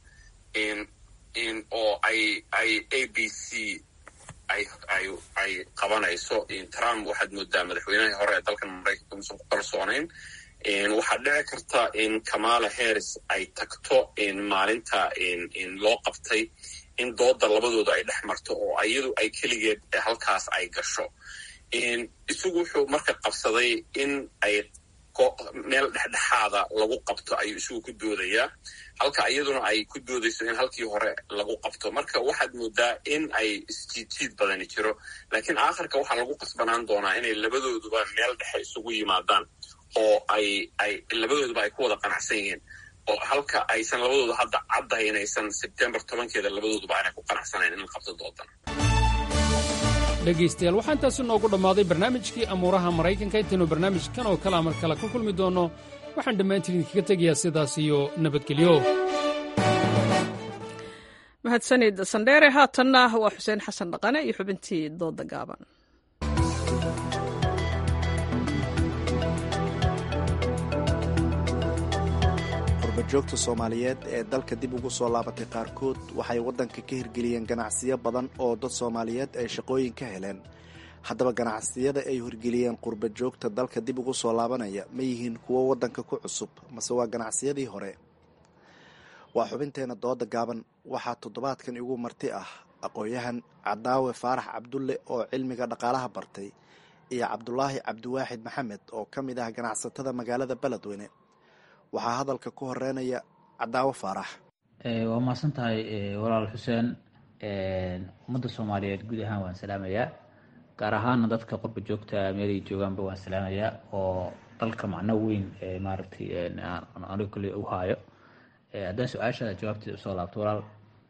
oo ay ay a b c ay ay ay qabanayso trump waxaad moodaa madaxweynihii hore ee dalkan maraykanka musan ku kalsoonayn waxaa dhici karta in kamala harris ay tagto maalinta loo qabtay in dooda labadooda ay dhex marto oo iyadu ay keligeed halkaas ay gasho isagu wuxuu marka qabsaday in ay meel dhexdhexaada lagu qabto ayuu isagu ku doodayaa halka iyaduna ay ku doodayso in halkii hore lagu qabto marka waxaad moodaa in ay isjiidjiid badani jiro laakiin aakhirka waxaa lagu qasbanaan doonaa inay labadooduba meel dhexe isugu yimaadaan oo ay ay labadooduba ay ku wada qanacsan yihiin oo halka aysan labadooda hadda caddahay inaysan sebtembar tobankeeda labadooduba aanay ku qanacsanayn in la qabto doodan dhegaystayaal waxaa intaasi noogu dhammaaday barnaamijkii amuuraha maraykanka intaynu barnaamijkan oo kale amar kale ku kulmi doonno waxaan dhammaantiin idinkaga tegayaa sidaas iyo nabadgelyo mahadsanid sandheere haatanna waa xuseen xasan dhaqane iyo xubintii dooda gaaban qurbajoogta soomaaliyeed ee dalka dib ugu soo laabatay qaarkood waxay waddanka ka hirgeliyeen ganacsiyo badan oo dad soomaaliyeed ay shaqooyin ka heleen haddaba ganacsiyada ay hirgeliyeen qurbajoogta dalka dib ugu soo laabanaya ma yihiin kuwo waddanka ku cusub mase waa ganacsiyadii hore waa xubinteena dooda gaaban waxaa toddobaadkan igu marti ah aqoon-yahan cadaawe faarax cabdulle oo cilmiga dhaqaalaha bartay iyo cabdulaahi cabdiwaaxid maxamed oo ka mid ah ganacsatada magaalada beledweyne waxaa hadalka ku horeynaya cadaawo faarax waa mahadsan tahay walaal xuseen ummadda soomaaliyeed guud ahaan waan salaamayaa gaar ahaana dadka qurba joogta meelay joogaanba waan salaamayaa oo dalka macno weyn maaragtay aniga kale u haayo haddaan su-aasha jawaabteeda usoo laabto walaal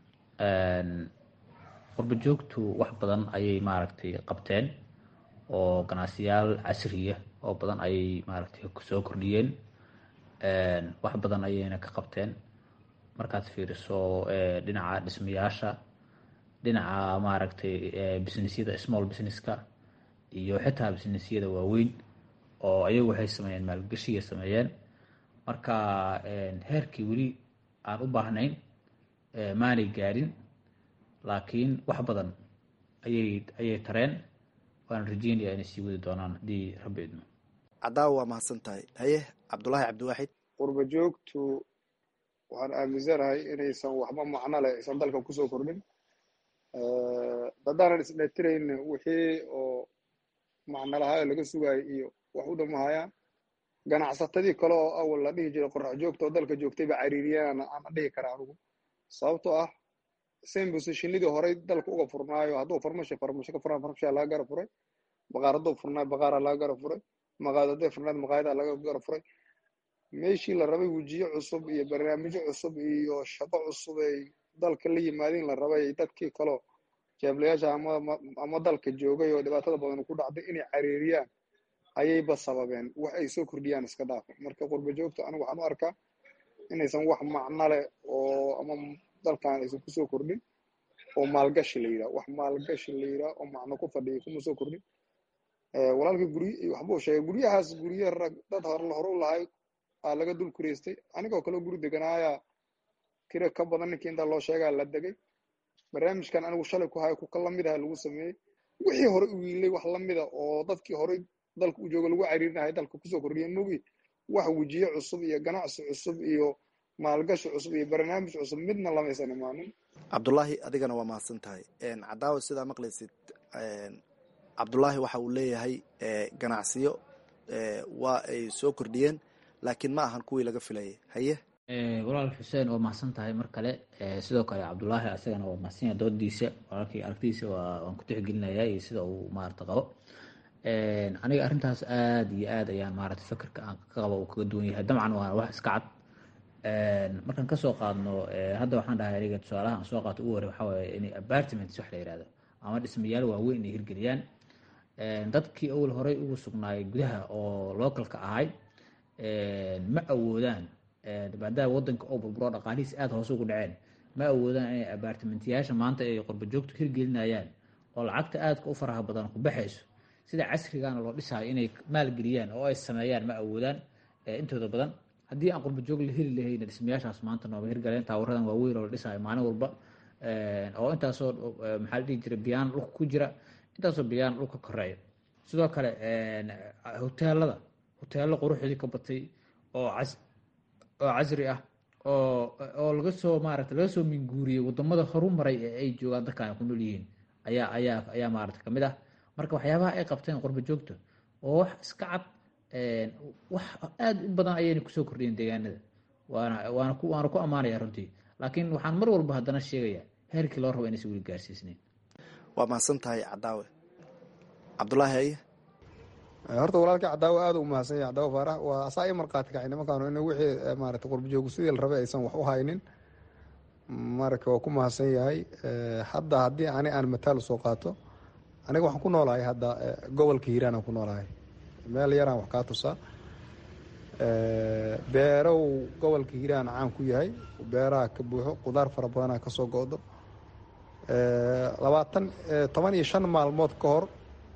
qurba joogtu wax badan ayay maaragtay qabteen oo ganacsiyaal casriya oo badan ayay maaragtay soo kordhiyeen wax badan ayayna ka qabteen markaad fiiriso dhinaca dhismayaasha dhinaca maaragtay businessyada small businesska iyo xitaa businessyada waaweyn oo ayagu waxay sameeyeen maalgashiya sameeyeen marka heerkii weli aan u baahnayn maanay gaarin laakiin wax badan ayay ayay tareen waan rajeynaya inay sii wadi doonaan haddii rabbi idmo cadaawa waa mahadsan tahay haye cabdulaahi cabdiwaaxid qurba joogtu waxaan aaminsanahay inaysan waxba macno leh aysan dalka kusoo kordhin haddaanan isdheetirayn wixii oo macnalahaa laga sugaayay iyo wax u dhamahayaan ganacsatadii kale oo awal la dhihi jiray qorax joogta oo dalka joogtay ba cariiriyaan aan dhihi karaa anigu sababtoo ah same positionidii horey dalka uga furnaayo hadduu farmasho farmasho ka furaan farmashaa laga gara furay baqaar hadduu furnaayo baqaaraa laga gara furay maqaayad hadday furnayd maqaayadaa laga gara furay meeshii la rabay wejiyo cusub iyo barnaamijyo cusub iyo shaqo cusub ay dalka la yimaadeen la rabay dadkii kaleo jeeblayaasha ama ama dalka joogay oo dhibaatada badan ku dhacday inay cariiriyaan ayayba sababeen wax ay soo kordhiyaan iska dhaafa marka qurba joogta anigu waxaan u arkaa inaysan wax macno leh oo ama dalkan aysan kusoo kordhin oo maalgashi la yidhaha wax maalgashi la yidhaha oo macno ku fadhiya kuma soo kordhin walaalka gurye waxbuu sheegay guryahaas gurye rag dad hor hore u lahay aa laga dul kureystay anigoo kale guri deganaayaa kira ka badan ninkii intaa loo sheegaa la degay barnaamijkan anigu shalay ku hayo kuka lamid aha lagu sameeyey wixii hore u wiilay wax lamida oo dadkii horey dalka u jooga lagu cariirinahay dalka kusoo kordhiya mogi wax wejiye cusub iyo ganacsi cusub iyo maalgashi cusub iyo barnaamij cusub midna lamaysan imaanin cabdulaahi adigana waa mahadsan tahay cadaawa sidaa maqlaysid cabdulaahi waxa uu leeyahay ganacsiyo waa ay soo kordhiyeen laakiin ma ahan kuwii laga filayay haye walaal xuseen waa mahadsan tahay mar kale sidoo kale cabdulaahi asagana waa mahadsanya doodiisa walaalkii aragtidiisa waan ku tixgelinayaa iyo sida uu maarata qabo aniga arrintaas aada iyo aad ayaan maarata fikirka aan ka qabo uu kaga duwan yahay dabcan waa wax iska cad markaan kasoo qaadno hadda waxaan dhahay aniga tusaalaha aan soo qaato ugu horey waxaa waaye inay apartments wax la yihahdo ama dhismayaal waaweyn inay hirgeliyaan dadkii awal horey ugu sugnaayay gudaha oo localka ahay ma awoodaan maadaama wadanka oo burburo dhaqaalihiis aada hoose ugu dhaceen ma awoodaan inay abaartimentiyaasha maanta ay qurba joogtu hirgelinayaan oo lacagta aadka u faraha badan ku baxayso sida casrigaana loo dhisayo inay maalgeliyaan oo ay sameeyaan ma awoodaan intooda badan haddii aan qurba joog la heli lahayna dhismayaashaas maanta nooba hirgaleen taawaradan waaweyn oo la dhisayo maalin walba oo intaasoo maxaa la dhihi jira biyaan dhulka ku jira intaasoo biyaan dhulka koreeya sidoo kale hoteelada hoteello quruxdii ka batay oo cas oo casri ah oo oo laga soo maarata laga soo minguuriyey wadamada horumaray ee ay joogaan dadka ay ku nool yihiin ayaa ayaa ayaa maarata kamid ah marka waxyaabaha ay qabteen qurba joogta oo wax iska cad wax aada u badan ayayna kusoo kordhiyeen deegaanada waana waana ku waana ku ammaanaya runtii laakiin waxaan mar walba haddana sheegayaa heerkii loo rabo inaysan weli gaarsiisnayn waa mahadsan tahay cadaawe cabdulaahi aye horta walaalkii cadaawo aada u mahadsan yahay cadaawo faarax waa asaa i markhaati kacay nimankaanu in wixii maarata qurbajoogu sidii la rabay aysan wax u haynin marka waa ku mahadsan yahay hadda haddii ani aan mataal soo qaato aniga waxaan ku noolahay hadda gobolka hiiraan aan ku noolahay meel yaraan wax kaa tusaa beerow gobolka hiiraan caan ku yahay beeraha ka buuxo qudaar fara badanaa kasoo go-do labaatan toban iyo shan maalmood ka hor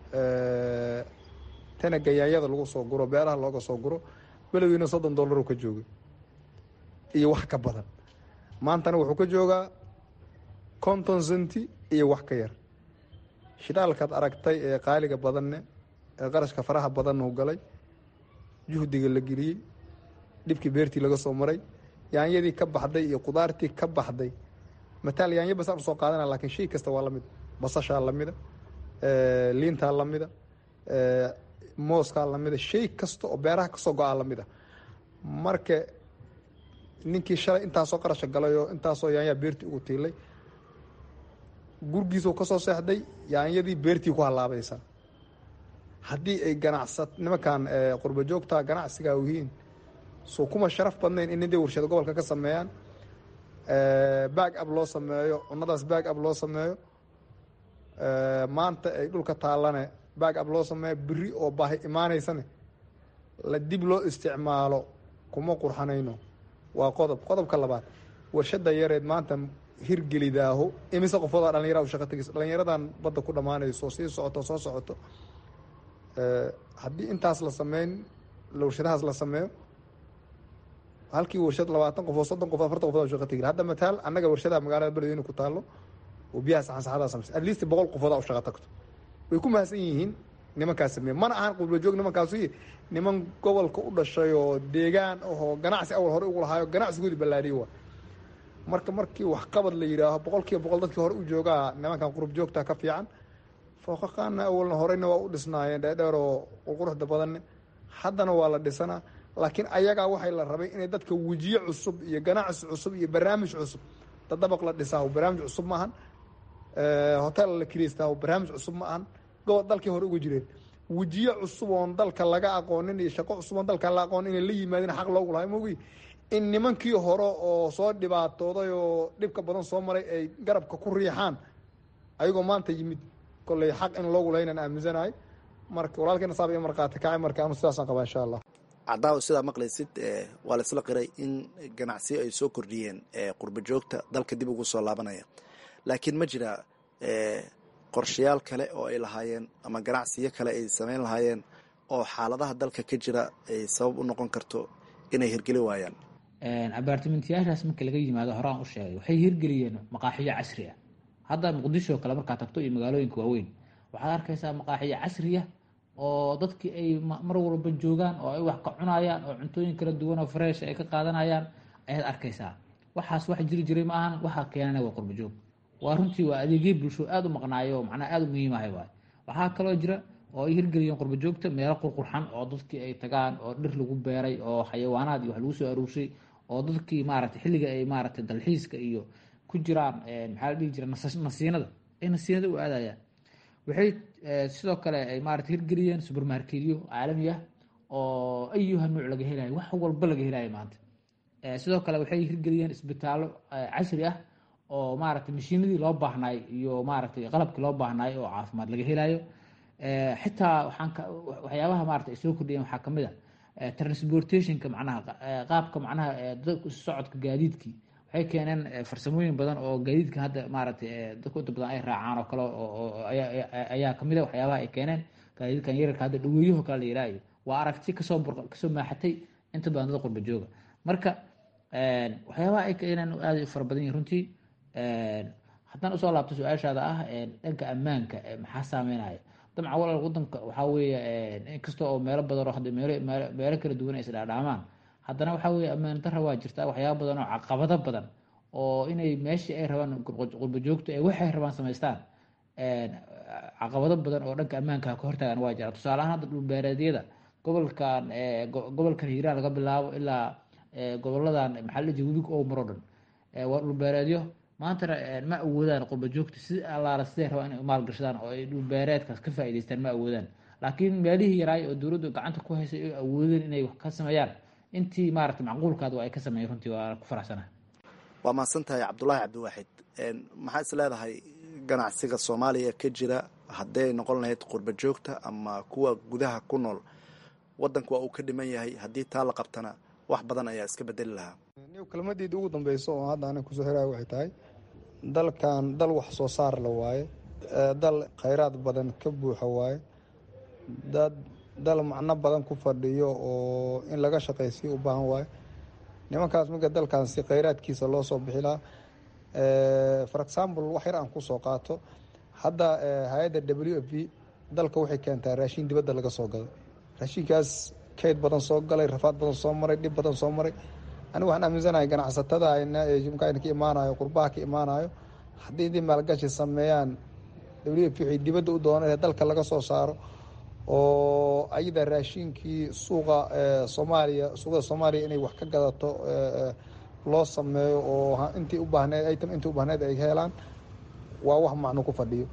tana gayaanyada lagu soo guro beeraha looga soo guro belowgiina soddon dollaruu ka joogay iyo wax ka badan maantana wuxuu ka joogaa konton centi iyo wax ka yar shidaalkaad aragtay ee qaaliga badanne ee qarashka faraha badannu galay juhdiga la geliyey dhibkii beertii laga soo maray yaanyadii ka baxday iyo qudaartii ka baxday mataal yaanyo basaan usoo qaadana lakiin shay kasta waa lamid basashaa lamida liintaa lamida mooskaa lamida shay kasta oo beeraha kasoo go-aa lamida marka ninkii shalay intaasoo qarasha galay oo intaasoo yaanyaa beertii ugu tiilay gurgiisuu kasoo seexday yaanyadii beertii ku halaabaysa haddii ay ganacsat nimankan qurba joogta ganacsigaa yihiin soo kuma sharaf badnayn in niday warshada gobolka ka sameeyaan back up loo sameeyo cunadaas back up loo sameeyo maanta ay dhulka taallane back up loo sameeyo beri oo baahi imaaneysane la dib loo isticmaalo kuma qurxanayno waa qodob qodobka labaad warshada yareed maanta hirgelidaaho imise qofoodaa dhalinyara u shaqa tegis dhalinyaradan badda ku dhammaanayso sii socoto soo socoto haddii intaas la sameyn warshadahaas la sameeyo halkii warshad labaatan qofood soddon qofood afartan qofood shaqa tegi hadda mataal annaga warshadaha magaalada beledweyne ku taalo oo biyaha saxansaxadaa sameysa at least boqol qofoodaa u shaqa tagto way ku mahadsan yihiin nimankaas sameeye mana ahan qurba joog nimankaasu niman gobolka u dhashay oo deegaan ahoo ganacsi awal hore ugu lahaayo ganacsigoodii ballaadhiyo waa marka markii waxqabad la yidhaaho boqol kiiba boqol dadkii hore u joogaa nimankan qurub joogta ka fiican fooqaqaana awalna horeyna waa u dhisnaayeen dheerdheer oo quruxda badanne haddana waa la dhisanaa laakiin ayagaa waxay la rabay inay dadka wejiye cusub iyo ganacsi cusub iyo barnaamij cusub dadabaq la dhisaa barnaamij cusub maahan hotel la kiriystaa barnaamij cusub ma ahan gobol dalkii hore uga jireen wejiye cusub oon dalka laga aqoonin iyo shaqo cusub oon dalka la aqoonin inay la yimaadeen xaq loogu lahay mogi in nimankii hore oo soo dhibaatooday oo dhibka badan soo maray ay garabka ku riixaan ayagoo maanta yimid kolley xaq in loogu lahaynaan aaminsanahay marka walaalkeena saaba iyo markhaati kacay marka anu sidaasaan qabaa insha allah cadaawo sidaa maqlaysid waa laisla qiray in ganacsiyo ay soo kordhiyeen qurba joogta dalka dib ugu soo laabanaya laakiin ma jira qorshayaal kale oo ay lahaayeen ama ganacsiyo kale ay samayn lahaayeen oo xaaladaha dalka ka jira ay sabab u noqon karto inay hirgeli waayaan abaartimentiyaashaas marka laga yimaado horaan u sheegay waxay hirgeliyeen maqaaxiyo casri ah hadda muqdisho kale markaa tagto iyo magaalooyinka waaweyn waxaad arkaysaa maqaaxiyo casriya oo dadkii ay mar walba joogaan oo ay wax ka cunayaan oo cuntooyin kala duwan oo fresh ay ka qaadanayaan ayaad arkaysaa waxaas wax jiri jiray ma ahan waxaa keenana waa qurba joog waa runtii waa adeegyo bulsho aada u maqnaayo oo macnaha aada u muhiimahay waay waxaa kaloo jira oo ay hirgeliyeen qurba joogta meelo qurqurxan oo dadkii ay tagaan oo dhir lagu beeray oo xayawaanaad iyo wax lagu soo aruurshay oo dadkii maaragtay xilliga ay maaragtay dalxiiska iyo ku jiraan maxaa la dhihi jira nasiinada ay nasiinada u aadayaan waxay sidoo kale ay maarata hirgeliyeen subermarketyo caalami ah oo ayuha nuuc laga helayo wax walba laga helayo maanta sidoo kale waxay hirgeliyeen isbitaallo casri ah oo maaragtay mashiinadii loo baahnaay iyo maaragtay qalabkii loo baahnaay oo caafimaad laga helayo xitaa waxaan waxyaabaha maarata ay soo kordhiyeen waxaa kamid a transportationka macnaha qaabka macnaha socodka gaadiidkii waxay keeneen farsamooyin badan oo gaadiidka hadda maaragtay dadka inta badan ay raacaan oo kale ayaa kamid a waxyaabaha ay keeneen gaadiidkan yararka hadda dhaweeyaho kale la yihaayo waa aragti kasoo kasoo maaxatay inta badan dad qurba jooga marka waxyaabaha ay keeneen aada u fara badan yihin runtii haddaan usoo laabto su-aashaada ah dhanka ammaanka maxaa saameynaya dabcan walaal wadanka waxaa weeye inkasta oo meelo badan oo hadda meelo meelo kala duwan ay isdhaadhaamaan haddana waxaa weeye ammaan dara waa jirta waxyaaba badan oo caqabado badan oo inay meeshii ay rabaan qurba joogto ee waxay rabaan samaystaan caqabado badan oo dhanka ammaanka ka hortaagan waa jira tusaale ahaan hadda dhulbeereedyada gobolkan gobolkan hiiraan laga bilaabo ilaa goboladan maxaa la jira webiga oo maro dhan waa dhulbeereedyo maantana ma awoodaan qurba joogta si allaala siday rabaan inay maalgashadaan oo ay dhulbeereedkaas ka faa'iidaystaan ma awoodaan laakiin meelihii yaraay oo dowladdu gacanta ku haysay ay awoodeen inay wax ka sameeyaan intii maaragtay macquulkaada waa ay ka sameeyeen runtii waa ku faraxsanahay waa mahadsan tahay cabdulaahi cabdiwaaxid maxaa is leedahay ganacsiga soomaaliya ka jira hadday noqon lahayd qurba joogta ama kuwa gudaha ku nool wadanku waa uu ka dhiman yahay haddii taa la qabtana wax badan ayaa iska bedeli lahaa kelmadeedii ugu dambeyso oo hadda anig kusoo xiraya waxay tahay dalkan dal wax soo saar la waaye dal khayraad badan ka buuxa waaye dad dal macno badan ku fadhiyo oo in laga shaqaysiyo u baahan waaye nimankaas marka dalkan si khayraadkiisa loo soo bixi lahaa for example wax yar aan kusoo qaato hadda hay-adda w f b dalka waxay keentaa raashin dibadda laga soo gaday raashinkaas kayd badan soo galay rafaad badan soo maray dhib badan soo maray anigu waxaan aaminsanahay ganacsatada mkayna ka imaanayo qurbaha ka imaanayo haddii intii maalgashi sameeyaan w f waxay dibadda u dooneen dalka laga soo saaro oo ayada raashinkii suuqa soomaaliya suuqada soomaaliya inay wax ka gadato loo sameeyo oo intii u baahneed item intii u baahneed ay helaan waa wax macno ku fadhiyo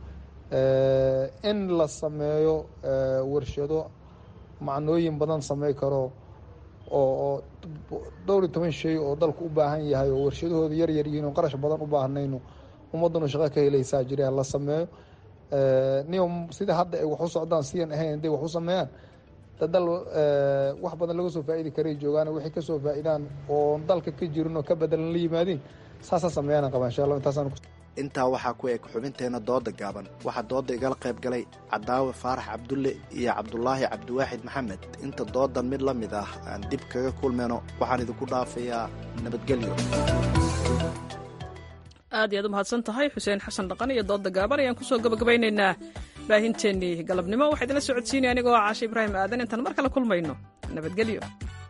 in la sameeyo warshado macnooyin badan samey karo oo dhowr iyo toban shay oo dalku u baahan yahay oo warshadahooda yar yar yihiin oo qarash badan u baahnayno ummaddanu shaqo ka helaysaa jira la sameeyo niyo sida hadda ay wax u socdaan sidan ahayn hadday wax u sameeyaan dal wax badan laga soo faa'iidi karay joogaan waxay kasoo faa'iidaan oo dalka ka jirin oo ka bedelan la yimaadiin saasa sameeyaan qabaa insha allah intaasaan intaa waxaa ku eg xubinteena dooda gaaban waxaa dooda igala qayb galay cadaawe faarax cabdulle iyo cabdulaahi cabdiwaaxid maxamed inta doodan mid la mid ah aan dib kaga kulmayno waxaan idinku dhaafayaa nabadgelyo aad iyaad u mahadsan tahay xuseen xasan dhaqan iyo dooda gaaban ayaan kusoo gabagabaynaynaa baahinteennii galabnimo waxaa idinla socodsiinaya anigoo caashe ibraahim aadan intaan mar kale kulmayno nabadgelyo